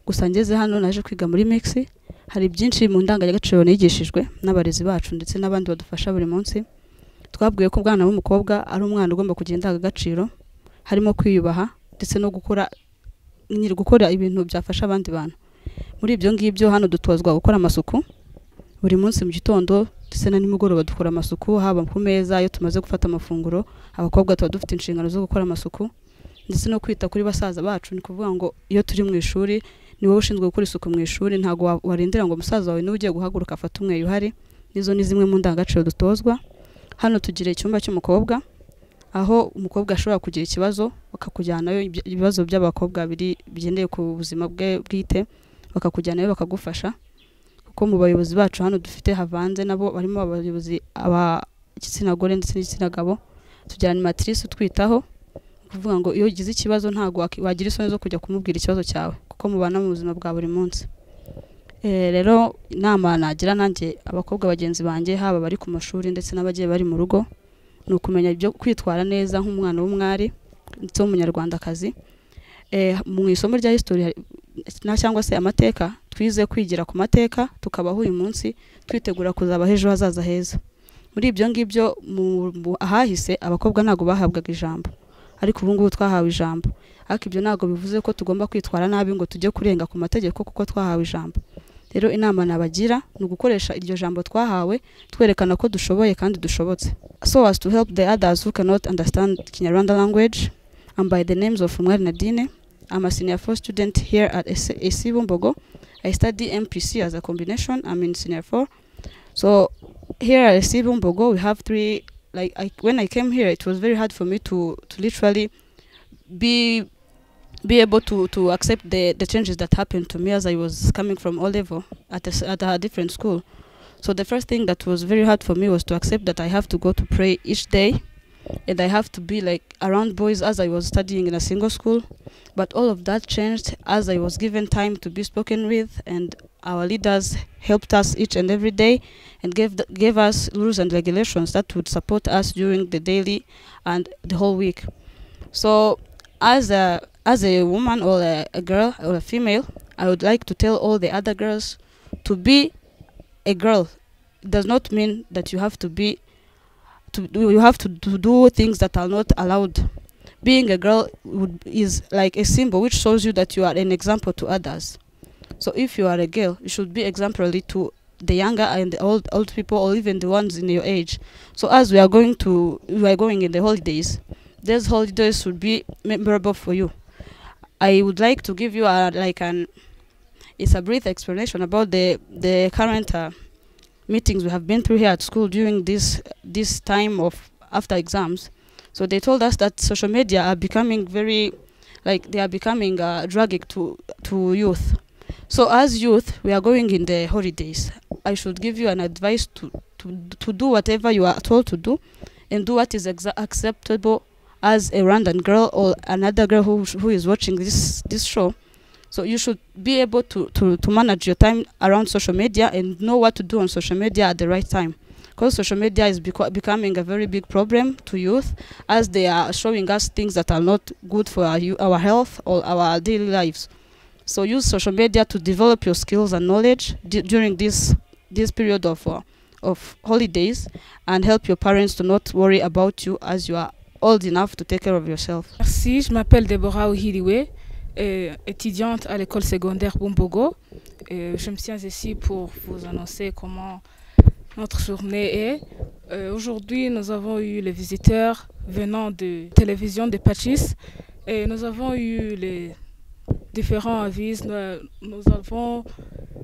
gusa ngeze hano naje kwiga muri mix hari byinshi mu ndangagaciro nigishijwe n'abarezi bacu ndetse n'abandi badufasha buri munsi twabwiwe ko umwana w'umukobwa ari umwana ugomba kugira indangagaciro harimo kwiyubaha ndetse no gukora nyiri gukora ibintu byafasha abandi bantu muri ibyo ngibyo hano dutozwa gukora amasuku buri munsi mu gitondo ndetse na nimugoroba dukora amasuku haba ku meza iyo tumaze gufata amafunguro abakobwa tuba dufite inshingano zo gukora amasuku ndetse no kwita kuri basaza bacu ni ukuvuga ngo iyo turi mu ishuri ni wowe ushinzwe gukora isuku mu ishuri ntabwo wa- warindira ngo umusaza wawe niba ugiye guhaguruka afate umweyo uhari n'izo ni zimwe mu ndangagaciro dutozwa hano tugira icyumba cy'umukobwa aho umukobwa ashobora kugira ikibazo bakakujyanayo ibyo- ibibazo by'abakobwa biri bigendeye ku buzima bwe bwite bakakujyanayo bakagufasha kuko mu bayobozi bacu hano dufite havanze nabo barimo abayobozi ab'igitsina gore ndetse n'igitsina gabo tugira animatrice utwitaho ni ukuvuga ngo iyo ugize ikibazo ntabwo waki- wagira isoni zo kujya kumubwira ikibazo cyawe kuko mubana mu buzima bwa buri munsi Eh, rero inama nagira nanjye abakobwa bagenzi banjye haba bari ku mashuri ndetse n'abagiye bari mu rugo ni ukumenya ibyo kwitwara neza nk'umwana w'umwari ndetse w'umunyarwandakazi Eh, mu isomo rya history hari- na cyangwa se amateka twize kwigira ku mateka tukabaho uyu munsi twitegura kuzabaho ejo hazaza heza muri ibyo ngibyo mu- mu ahahise abakobwa ntabwo bahabwaga ijambo ariko ubu ngubu twahawe ijambo ariko ibyo ntabwo bivuze ko tugomba kwitwara nabi ngo tujye kurenga ku mategeko kuko twahawe ijambo rero inama nabagira ni ugukoresha iryo jambo twahawe twerekana ko dushoboye kandi dushobotse so as to help the others who cannot understand Kinyarwanda language and by the names of Umwari Nadine I'm a senior four student here at AC Bumbogo I study MPC as a combination I'm in senior four so here at AC Bumbogo we have three like I, when I came here it was very hard for me to to literally be be able to to accept the the changes that happened to me as I was coming from O level at a, s- at a different school. So the first thing that was very hard for me was to accept that I have to go to pray each day, and I have to be like around boys as I was studying in a single school. But all of that changed as I was given time to be spoken with, and our leaders helped us each and every day, and gave the, gave us rules and regulations that would support us during the daily and the whole week. So as a as a woman or a, a girl or a female, I would like to tell all the other girls to be a girl. It does not mean that you have to be to do, you have to do, do things that are not allowed. Being a girl would, is like a symbol which shows you that you are an example to others. So if you are a girl, you should be exemplary to the younger and the old old people or even the ones in your age. So as we are going to we are going in the holidays, these holidays should be memorable for you. I would like to give you a, like an it's a brief explanation about the the current uh, meetings we have been through here at school during this this time of after exams. So they told us that social media are becoming very like they are becoming uh, dragging to to youth. So as youth, we are going in the holidays. I should give you an advice to to, to do whatever you are told to do, and do what is exa- acceptable as a Rwandan girl or another girl who, who is watching this this show. So you should be able to, to, to manage your time around social media and know what to do on social media at the right time. Because social media is beco- becoming a very big problem to youth as they are showing us things that are not good for our, eu- our health or our daily lives. So use social media to develop your skills and knowledge d- during this this period of uh, of holidays and help your parents to not worry about you as you are old enough to take care of yourself. Merci, je m'appelle Deborah Ohiriwe, euh, étudiante à l'école secondaire Bumbogo. Euh, je me tiens ici pour vous annoncer comment notre journée est. Euh, Aujourd'hui, nous avons eu les visiteurs venant de télévision de Pachis et nous avons eu les différents avis. Nous, nous avons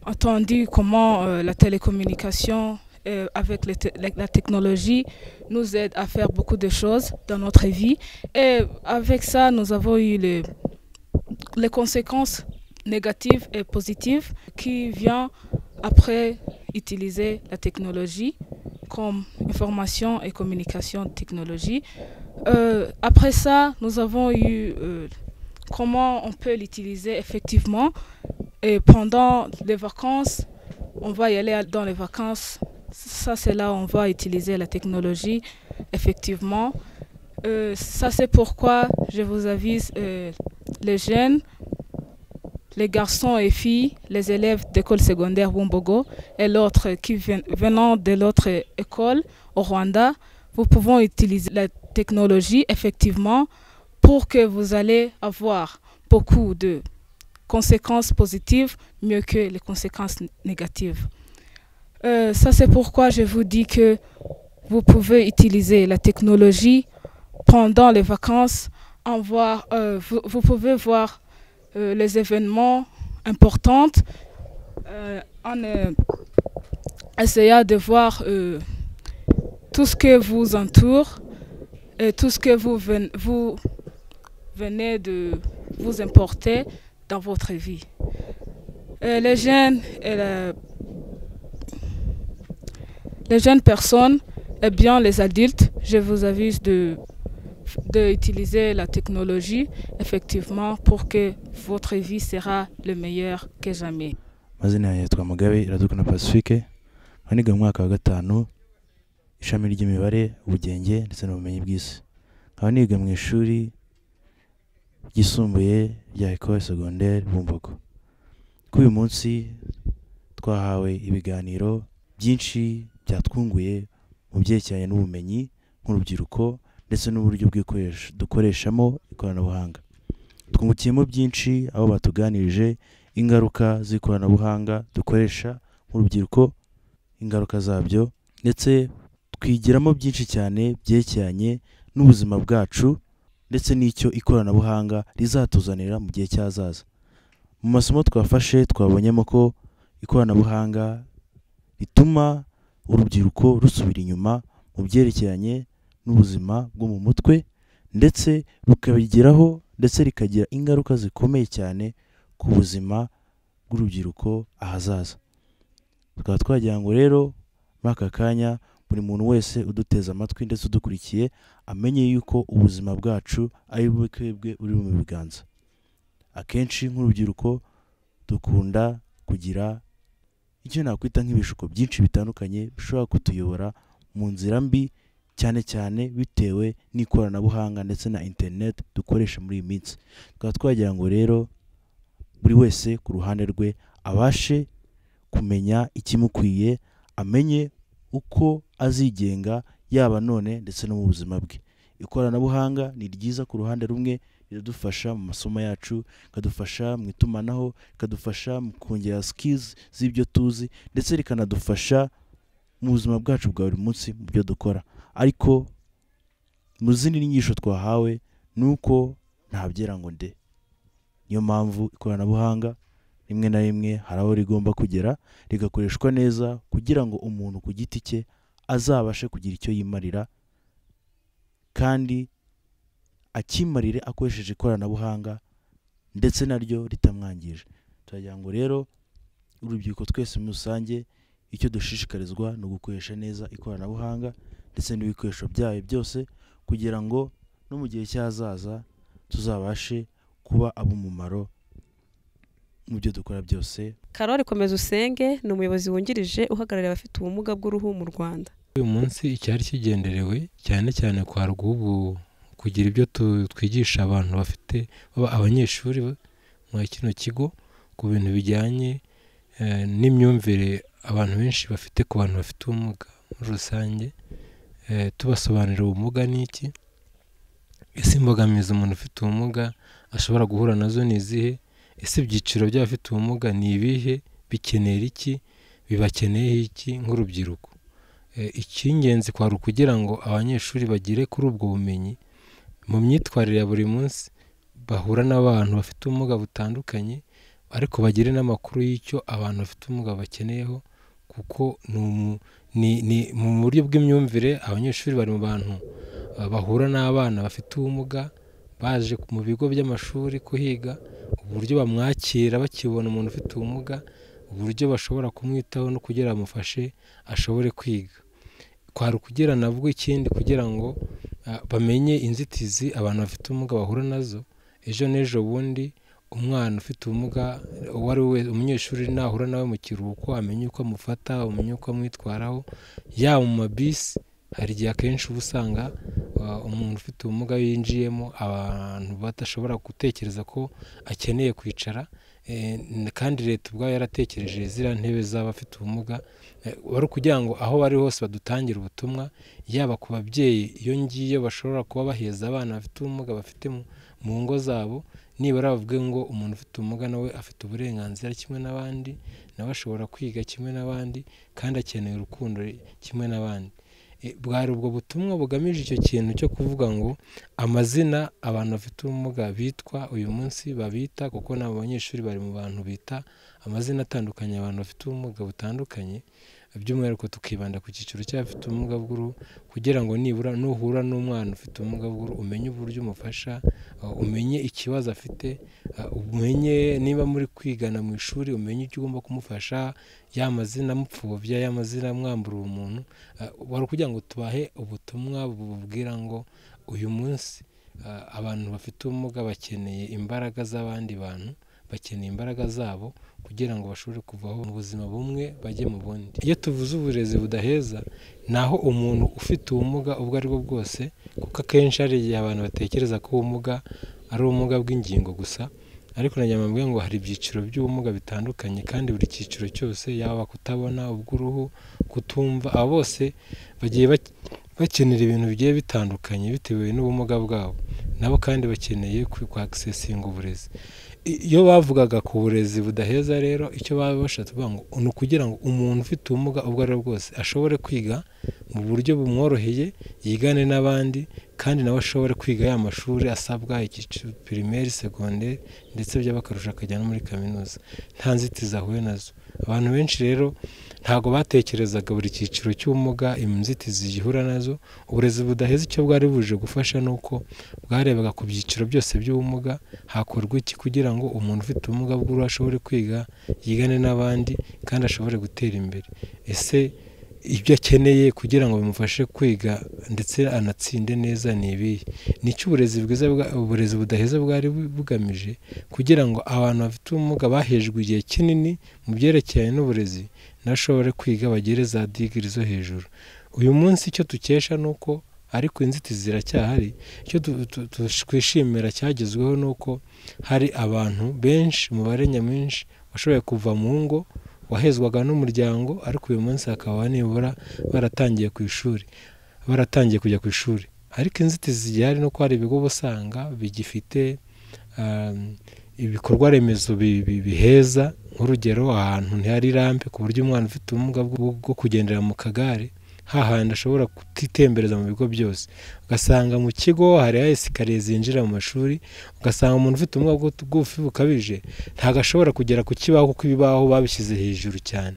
entendu comment euh, la télécommunication euh, avec les te- la- la technologie nous aide à faire beaucoup de choses dans notre vie. Et avec ça, nous avons eu les, les conséquences négatives et positives qui viennent après utiliser la technologie comme information et communication de technologie. Euh, après ça, nous avons eu euh, comment on peut l'utiliser effectivement. Et pendant les vacances, on va y aller à- dans les vacances. Ça, c'est là où on va utiliser la technologie effectivement. Euh, ça, c'est pourquoi je vous avise euh, les jeunes, les garçons et filles, les élèves d'école secondaire Bumbogo et l'autre qui vien- venant de l'autre école au Rwanda, vous pouvons utiliser la technologie effectivement pour que vous allez avoir beaucoup de conséquences positives mieux que les conséquences n- négatives. Euh, ça, c'est pourquoi je vous dis que vous pouvez utiliser la technologie pendant les vacances. En voir, euh, vous, vous pouvez voir euh, les événements importants euh, en euh, essayant de voir euh, tout ce que vous entoure et tout ce que vous, ven- vous venez de vous importer dans votre vie. Euh, les jeunes et la- les jeunes personnes et bien les adultes, je vous avise de d'utiliser la technologie effectivement pour que votre vie sera le meilleur que jamais. amazina yanjye yitwa mugabe iradukana pacifique nkaba niga mu mwaka wa gatanu ishami ry'imibare ubugenge ndetse n'ubumenyi bw'isi nkaba niga mu ishuri ryisumbuye rya ecole secondaire bumbogo kuri uyu munsi twahawe ibiganiro byinshi byatwunguye mu byerekeranye n'ubumenyi nk'urubyiruko ndetse n'uburyo bw'ikoresha- dukoreshamo ikoranabuhanga twungukiyemo byinshi aho batuganirije ingaruka z'ikoranabuhanga dukoresha nk'urubyiruko ingaruka zabyo ndetse twigiramo byinshi cyane byerekeranye n'ubuzima bwacu ndetse n'icyo ikoranabuhanga rizatuzanira mu gihe cy'ahazaza mu masomo twafashe twabonyemo ko ikoranabuhanga rituma urubyiruko rusubira inyuma mu byerekeranye n'ubuzima bwo mu mutwe ndetse rukabigeraho ndetse rikagira ingaruka zikomeye cyane ku buzima bw'urubyiruko ahazaza tukaba twagira ngo rero muri aka kanya buri muntu wese uduteze amatwi ndetse udukurikiye amenye yuko ubuzima bwacu ari bwe twebwe uri mu biganza akenshi nk'urubyiruko dukunda kugira icyo nakwita nk'ibishuko byinshi bitandukanye bishobora kutuyobora mu nzira mbi cyane cyane bitewe n'ikoranabuhanga ndetse na interineti dukoresha muri iyi minsi tukaba twagira ngo rero buri wese ku ruhande rwe abashe kumenya ikimukwiye amenye uko azigenga yaba none ndetse no mu buzima bwe ikoranabuhanga ni ryiza ku ruhande rumwe riradufasha mu masomo yacu rikadufasha mu itumanaho rikadufasha mu kongera sikizi z'ibyo tuzi ndetse rikanadufasha mu buzima bwacu bwa buri munsi mu byo dukora ariko mu zindi nyigisho twahawe ni uko ntabyera ngo nde niyo mpamvu ikoranabuhanga rimwe na rimwe hari aho rigomba kugera rigakoreshwa neza kugira ngo umuntu ku giti cye azabashe kugira icyo yimarira kandi akimarire akoresheje ikoranabuhanga ndetse naryo ritamwangije turagira ngo rero urubyiruko twese muri rusange icyo dushishikarizwa ni ugukoresha neza ikoranabuhanga ndetse n'ibikoresho byayo byose kugira ngo no mu gihe cy'ahazaza tuzabashe kuba ab'umumaro mu byo dukora byose karori komeza usenge ni umuyobozi wungirije uhagarariye abafite ubumuga bw'uruhu mu rwanda uyu munsi icyari kigenderewe cyane cyane kwa rw'ubu kugira ibyo tu- twigisha abantu bafite baba abanyeshuri ba- muri kino kigo ku bintu bijyanye eh, n'imyumvire abantu benshi bafite ku bantu bafite ubumuga muri rusange Eh, tubasobanurira ubumuga ni iki ese imbogamizi umuntu ufite ubumuga ashobora guhura nazo ni izihe ese ibyiciro by'abafite ubumuga ni ibihe bikenera iki bibakeneye iki nk'urubyiruko Eh, icy'ingenzi kwari ukugira ngo abanyeshuri bagere kuri ubwo bumenyi mu myitwarire ya buri munsi bahura n'abantu bafite ubumuga butandukanye ariko bagire n'amakuru y'icyo abantu bafite ubumuga bakeneyeho kuko ni umu- ni- ni mu buryo bw'imyumvire abanyeshuri bari mu bantu eh, bahura n'abana bafite ubumuga baje ku- mu bigo by'amashuri kuhiga uburyo bamwakira bakibona umuntu ufite ubumuga uburyo bashobora kumwitaho no kugira bamufashe ashobore kwiga kwari ukugira nabwo ikindi kugira ngo ah, bamenye inzitizi abantu bafite ubumuga bahura nazo ejo n'ejo bundi umwana ufite ubumuga uwo ari we wese, umunyeshuri nahura nawe mu kiruhuko amenye uko amufata amenye uko amwitwaraho yaba mu mabisi hari igihe akenshi uba usanga ah, umuntu ufite ubumuga yinjiyemo abantu badashobora gutekereza ko akeneye kwicara eh, n- kandi leta ubwayo yaratekereje ziriya ntebe z'abafite ubumuga eh, wari ukugira ngo aho bari hose badutangire ubutumwa yaba ku babyeyi iyo ngiyo bashobora kuba baheza abana bafite ubumuga bafite mu- mu ngo zabo nibura bavuge ngo umuntu ufite ubumuga nawe afite uburenganzira kimwe n'abandi nawe ashobora kwiga kimwe n'abandi kandi akeneye urukundo kimwe n'abandi Eh, bwari ubwo butumwa bugamije icyo kintu cyo kuvuga ngo amazina abantu bafite ubumuga bitwa uyu munsi babita kuko n'abo banyeshuri bari mu bantu bita amazina atandukanye abantu bafite ubumuga butandukanye by'umwihariko tukibanda ku cyiciro cy'abafite ubumuga bw'uruhu kugira ngo nibura nuhura n'umwana ufite ubumuga bw'uruhu umenye uburyo umufasha uh, umenye ikibazo afite uh, umenye niba muri kwigana mu ishuri umenye icyo ugomba kumufasha ya mazina mupfobya ya mazina mwambura uwo muntu uh, wari ukugira ngo tubahe ubutumwa bububwira ngo uyu munsi uh, abantu bafite ubumuga bakeneye imbaraga z'abandi bantu bakeneye imbaraga zabo kugira ngo bashobore kuvaho mu buzima bumwe bajye mu bundi iyo tuvuze uburezi budaheza ni aho umuntu ufite ubumuga ubwo ari bwo bwose kuko akenshi hari igihe abantu batekereza ko ubumuga ari ubumuga bw'ingingo gusa ariko na nyuma mvuga ngo hari ibyiciro by'ubumuga bitandukanye kandi buri cyiciro cyose yaba kutabona ubw'uruhu kutumva abo bose bagiye bak- bakenera ibintu bigiye bitandukanye bitewe n'ubumuga bwabo nabo kandi bakeneye kwakisesinga uburezi I- iyo bavugaga ku burezi budaheza rero icyo baba bashatse kuvuga ngo ni ukugira ngo umuntu ufite ubumuga ubwo ari bwo bwose ashobore kwiga mu buryo bumworoheye yigane n'abandi kandi nawe ashobore kwiga ya mashuri asabwa icyiciro pirimeri segonderi ndetse byaba akarusha akajya no muri kaminuza nta nzitizi ahuye nazo abantu benshi rero ntabwo batekerezaga buri cyiciro cy'ubumuga inzitizi gihura nazo uburezi budaheza icyo bwari buje gufasha ni uko bwarebaga ku byiciro byose by'ubumuga hakorwa iki kugira ngo umuntu ufite ubumuga bw'uruhu ashobore kwiga yigane n'abandi kandi ashobore gutera imbere ese ibyo akeneye kugira ngo bimufashe kwiga ndetse anatsinde neza ni ibihe ni cyo uburezi bwiza bwa- uburezi budaheza bwari bu- bugamije kugira ngo abantu bafite ubumuga bahejwe igihe kinini mu byerekeranye n'uburezi ntashobore kwiga bagere za digiri zo hejuru uyu munsi icyo dukesha ni uko ariko inzitizi ziracyahari icyo tu- tu- tu- twishimira cyagezweho ni uko hari abantu benshi umubare nyamwinshi washoboye kuva mu ngo wahezwaga n'umuryango ariko uyu munsi hakaba nibura baratangiye ku ishuri baratangiye kujya ku ishuri ariko inzitizi zihari ni uko hari ibigo uba usanga bigifite um, ibikorwa remezo bi- bi- biheza nk'urugero ahantu ntihari rampe ku buryo umwana ufite ubumuga bwo bwo kugendera mu kagare hahandi ashobora kutitembereza mu bigo byose ugasanga mu kigo hari esikariye zinjira mu mashuri ugasanga umuntu ufite ubumuga bw'utu- bw'ubufi bukabije ntabwo ashobora kugera ku kibaho kuko ibibaho babishyize hejuru cyane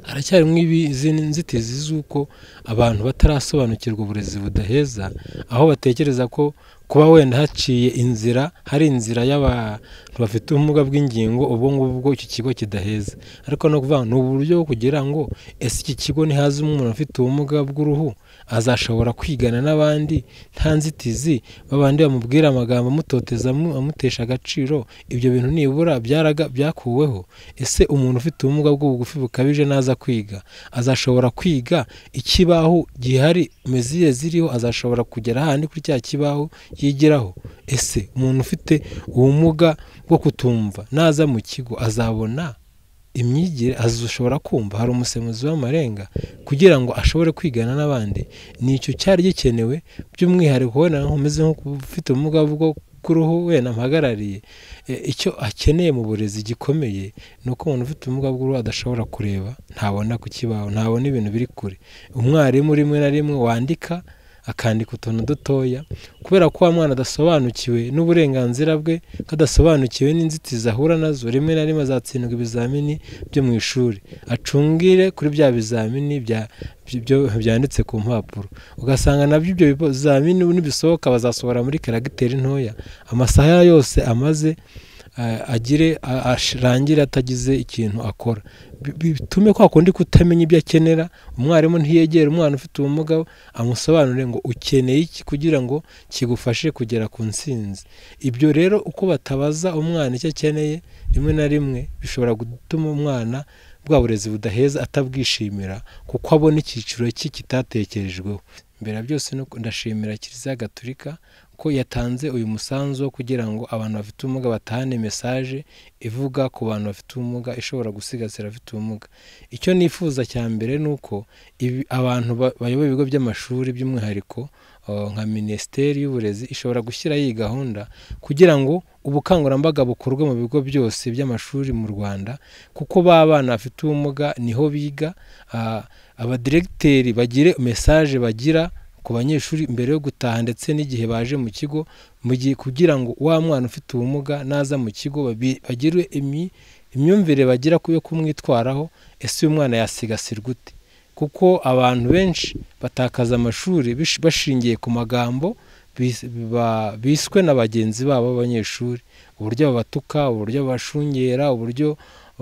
haracyarimo ibi- izindi nzitizi z'uko abantu batarasobanukirwa uburezi budaheza aho batekereza ko kuba wenda haciye inzira hari inzira y'abantu bafite ubumuga bw'ingingo ubwo ngubwo iki kigo kidaheza ariko no kuvuga ngo ni uburyo bwo kugira ngo ese iki kigo nihazamo umuntu ufite ubumuga bw'uruhu azashobora kwigana n'abandi nta nzitizi babandi bamubwira amagambo amutoteza amu- amutesha agaciro ibyo bintu nibura byaraga- byakuweho ese umuntu ufite ubumuga bw'ubugufi bukabije naza kwiga azashobora kwiga ikibaho gihari meziye ziriho azashobora kugera handi kuri cya kibaho yigiraho ese umuntu ufite ubumuga bwo kutumva naza mu kigo azabona imyigire azashobora kumva hari umusemuzi w'amarenga kugira ngo ashobore kwigana n'abandi ni icyo cyari gikenewe by'umwihariko wenda nkomeze nk'ufite ubumuga bwo kuruhu wenda mpagarariye E, icyo akeneye mu burezi gikomeye ni uko umuntu ufite ubumuga bw'uruhu adashobora kureba ntabona ku kibaho ntabona ibintu biri kure umwarimu rimwe na rimwe wandika akandika utuntu dutoya kubera ko wa mwana adasobanukiwe n'uburenganzira bwe ko adasobanukiwe n'inzitizi ahura nazo rimwe na rimwe azatsindwa ibizamini byo mu ishuri acungire kuri bya bizamini bya byo- byanditse ku mpapuro ugasanga nabyo ibyo bizamini nibisohoka bazasohora muri karagiteri ntoya amasaha yose amaze eh, agire a- arangire atagize ikintu akora Bi- bi- bitume kwa kundi kutamenya ibyo akenera umwarimu ntiyegere umwana ufite ubumuga amusobanurire ngo ukeneye iki kugira ngo kigufashe kugera ku ntsinzi ibyo rero uko batabaza umwana icyo akeneye rimwe na rimwe bishobora gutuma umwana bwa burezi budaheza atabwishimira kuko abona icyiciro cye kitatekerejweho mbere ya byose ni uko ndashimira kiliziya gatulika ko yatanze uyu musanzu wo kugira ngo abantu bafite ubumuga batahane mesaje ivuga ku bantu bafite ubumuga ishobora gusigasira abafite ubumuga icyo nifuza cya mbere ni uko ibi- abantu ba- bayoboye ibigo by'amashuri by'umwihariko uh, nka minisiteri y'uburezi ishobora gushyiraho iyi gahunda kugira ngo ubukangurambaga bukorwe mu bigo byose by'amashuri mu rwanda kuko ba bana bafite ubumuga niho biga ah, abadiregiteri bagire mesaje bagira ku banyeshuri mbere yo gutaha ndetse n'igihe baje mu kigo mu gihe kugira ngo wa mwana ufite ubumuga naza mu kigo babi- bagire imi- imyumvire bagira ku yo kumwitwaraho ese uyu mwana yasigasirwa ute kuko abantu benshi batakaza amashuri bish- bashingiye ku magambo bis- ba- biswe na bagenzi babo b'abanyeshuri uburyo babatuka uburyo babashungera uburyo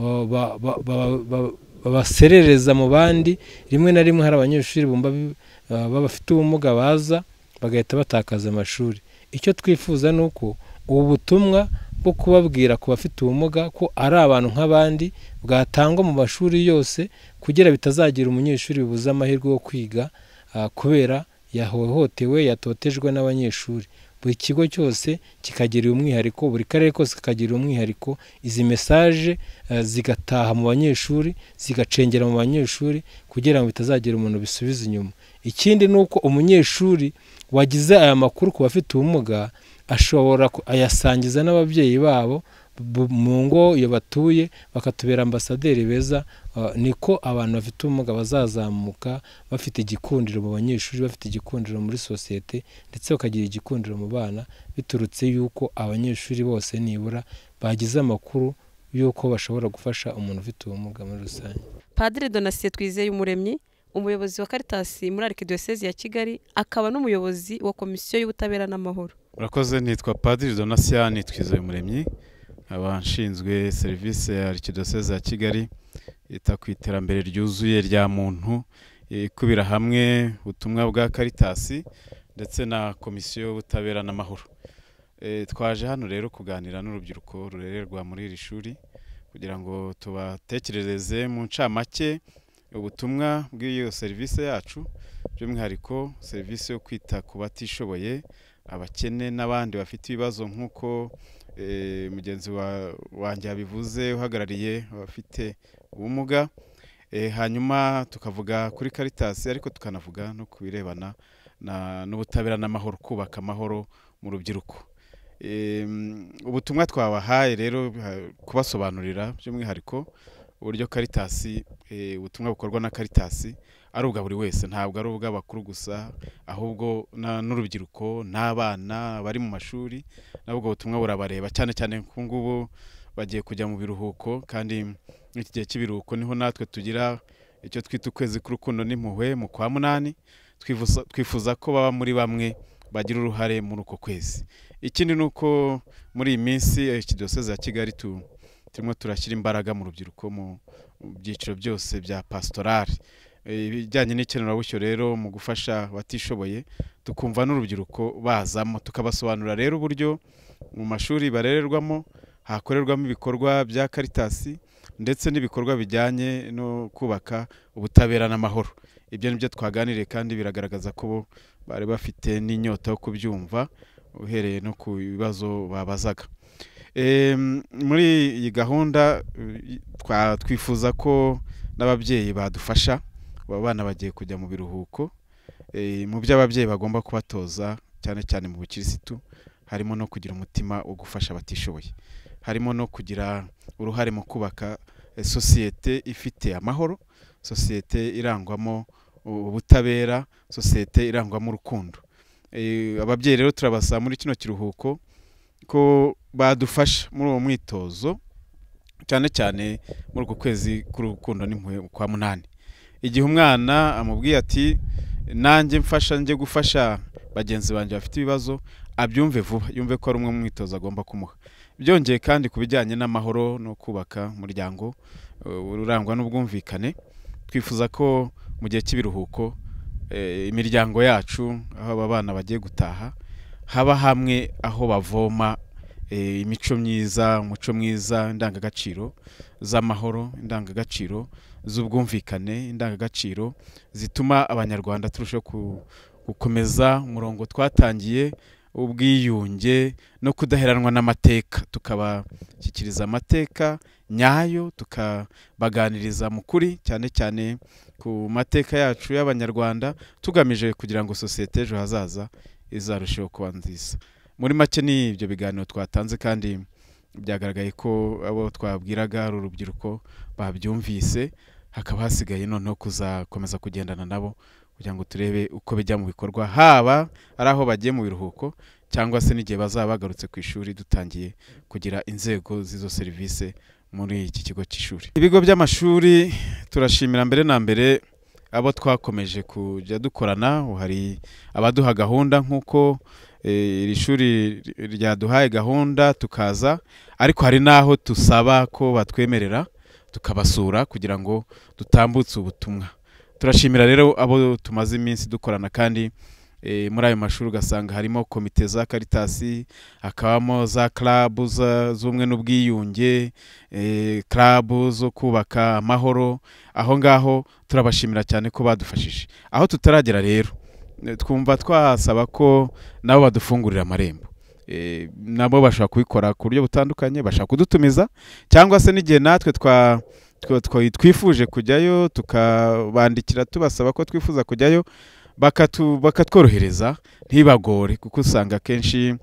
uh, ba- ba- ba- ba- babaserereza mu bandi rimwe na rimwe hari abanyeshuri bumva bi- uh, bafite ubumuga baza bagahita batakaza amashuri icyo twifuza ni uko ubu butumwa bwo kubabwira ku bafite ubumuga ko ari abantu nk'abandi bwatangwa mu mashuri yose kugira bitazagira umunyeshuri bibuze amahirwe yo kwiga ah, kubera yahohotewe yatotejwe n'abanyeshuri buri kigo cyose kikagira umwihariko buri karere kose kakagira umwihariko izi mesaje eh, zigataha mu banyeshuri zigacengera mu banyeshuri kugira ngo bitazagira umuntu bisubiza inyuma ikindi ni uko umunyeshuri wagize aya makuru ku bafite ubumuga ashobora ku- ayasangiza n'ababyeyi babo bu- mu ngo iyo batuye bakatubera ambasaderi beza Uh, niko abantu bafite ubumuga bazazamuka bafite igikundiro mu banyeshuri bafite igikundiro muri sosiyete ndetse bakagira igikundiro mu bana biturutse yuko abanyeshuri bose nibura bagize amakuru y'uko bashobora gufasha umuntu ufite ubumuga muri rusange padiri donasiye twizeye umuremyi umuyobozi wa karitasi muri arikidiyosezi ya kigali akaba n'umuyobozi wa komisiyo y'ubutabera n'amahoro urakoze nitwa padiri donasiyani twizeye umuremyi abashinzwe serivisi ya arikidoseze ya kigali ita ku iterambere ryuzuye rya muntu ikubira hamwe ubutumwa bwa karitasi ndetse na komisiyo y'ubutabera n'amahoro Eh, twaje hano rero kuganira n'urubyiruko rurererwa muri iri shuri kugira ngo tubatekerereze mu ncamake ubutumwa bw'iyo serivisi yacu by'umwihariko serivisi yo kwita ku batishoboye abakene n'abandi bafite ibibazo nk'uko eh, mugenzi wa- wanjye yabivuze uhagarariye abafite ubumuga Eh, hanyuma tukavuga kuri karitasi ariko tukanavuga no ku birebana na- n'ubutabera n'amahoro kubaka amahoro mu rubyiruko Eh, mm, ubutumwa twabahaye rero ha- kubasobanurira by'umwihariko uburyo karitasi eh, ubutumwa bukorwa na karitasi ari ubwa buri wese ntabwo ari ubw'abakuru gusa ahubwo na- n'urubyiruko n'abana bari mu mashuri nabwo ubutumwa burabareba cyane cyane ku ngubu bagiye kujya mu biruhuko kandi muri iki gihe cy'ibiruhuko niho natwe tugira icyo twita ukwezi k'urukundo n'impuhwe mu kwa munani twifuza, twifuza ko baba muri bamwe bagira uruhare muri uko kwezi ikindi ni uko muri iyi minsi eh, iki diyoseze ya kigali tu, turimo turashyira imbaraga mu rubyiruko mu mu byiciro byose bya pasitorari Eh, ibijyanye n'ikenerabushyo rero mu gufasha abatishoboye tukumva n'urubyiruko bazamo tukabasobanurira rero uburyo mu mashuri barererwamo hakorerwamo ibikorwa bya karitasi ndetse n'ibikorwa bijyanye no kubaka ubutabera n'amahoro ibyo ni byo twaganiriye kandi biragaragaza ko bo bari bafite n'inyota yo kubyumva uhereye no ku bibazo babazaga Em, muri iyi gahunda eh, twa- twifuza ko n'ababyeyi badufasha aba bana bagiye kujya mu biruhuko Eh, mu byo ababyeyi bagomba kubatoza cyane cyane mu bukirisitu harimo no kugira umutima wo gufasha abatishoboye harimo no kugira uruhare mu kubaka eh, sosiyete ifite amahoro sosiyete irangwamo u- ubutabera sosiyete irangwamo urukundo Eh, ababyeyi rero turabasaba muri kino kiruhuko ko badufasha muri uwo mwitozo cyane cyane muri uku kwezi k'urukundo n'impuhwe kwa munani igihe umwana amubwiye ati nanjye mfasha njye gufasha bagenzi banjye bafite ibibazo abyumve vuba yumve ko ari umwe mu mwitozo agomba kumuha byongeye kandi ku bijyanye n'amahoro no kubaka umuryango eh, urangwa n'ubwumvikane twifuza ko mu gihe cy'ibiruhuko eh, imiryango yacu aho aba bana bagiye gutaha haba hamwe aho bavoma eh, imico myiza umuco mwiza indangagaciro z'amahoro indangagaciro z'ubwumvikane indangagaciro zituma abanyarwanda turushaho ku- gukomeza umurongo twatangiye ubwiyunge no kudaheranwa n'amateka tukabashyikiriza amateka nyayo tukabaganiriza mu kuri cyane cyane ku mateka yacu y'abanyarwanda tugamije kugira ngo sosiyete ejo hazaza izarusheho kuba nziza muri make ni ibyo biganiro twatanze kandi byagaragaye ko abo twabwiraga ari urubyiruko babyumvise hakaba hasigaye noneho kuzakomeza kugendana nabo kugira ngo turebe uko bijya mu bikorwa haba ari aho bagiye mu biruhuko cyangwa se n'igihe bazaba bagarutse ku ishuri dutangiye kugira inzego z'izo serivisi muri iki kigo cy'ishuri ibigo by'amashuri turashimira mbere na mbere abo twakomeje kujya dukorana hari abaduha gahunda nk'uko iri shuri ryaduhaye gahunda tukaza ariko hari n'aho dusaba ko batwemerera tukabasura kugira ngo dutambutse ubutumwa turashimira rero abo tumaze iminsi dukorana kandi muri ayo mashuri ugasanga harimo komite za karitasi hakabamo za karabu z'ubumwe n'ubwiyunge karabu zo kubaka amahoro aho ngaho turabashimira cyane ko badufashije aho tutaragera rero twumva twasaba ko nabo badufungurira amarembo nabo bashobora kubikora ku buryo butandukanye bashobora kudutumiza cyangwa se n'igihe natwe twa twifuje kujyayo tukabandikira tubasaba ko twifuza kujyayo bakatworohereza ntibagore kuko usanga akenshi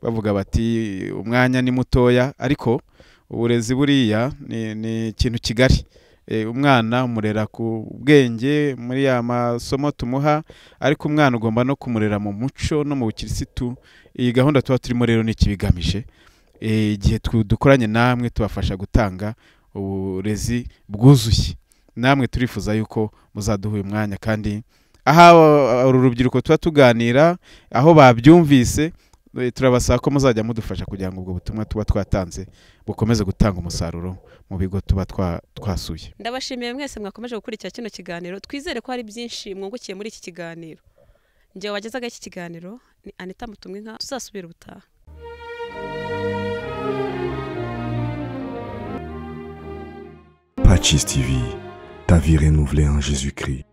bavuga bati umwanya ni mutoya ariko uburezi buriya ni ikintu kigari umwana umurera ku bwenge muri ya masomo tumuha ariko umwana ugomba no kumurera mu muco no mu bukirisitu iyi gahunda tuba turimo rero ni ikibigamije igihe dukoranye namwe tubafasha gutanga uburezi bwuzuye namwe turifuza yuko muzaduha uyu mwanya kandi aho uru rubyiruko tuba tuganira aho babyumvise turabasaba ko muzajya mudufasha kugira ngo ubwo butumwa tuba twatanze bukomeze gutanga umusaruro mu bigo tuba twasuye ndabashimiye mwese mwakomeje gukurikira kino kiganiro twizere ko hari byinshi mwungukiye muri iki kiganiro ngewe wagezaga iki kiganiro ni anita mutumwinka tuzasubira ubutaha Patches TV, ta vie renouvelée en Jésus-Christ.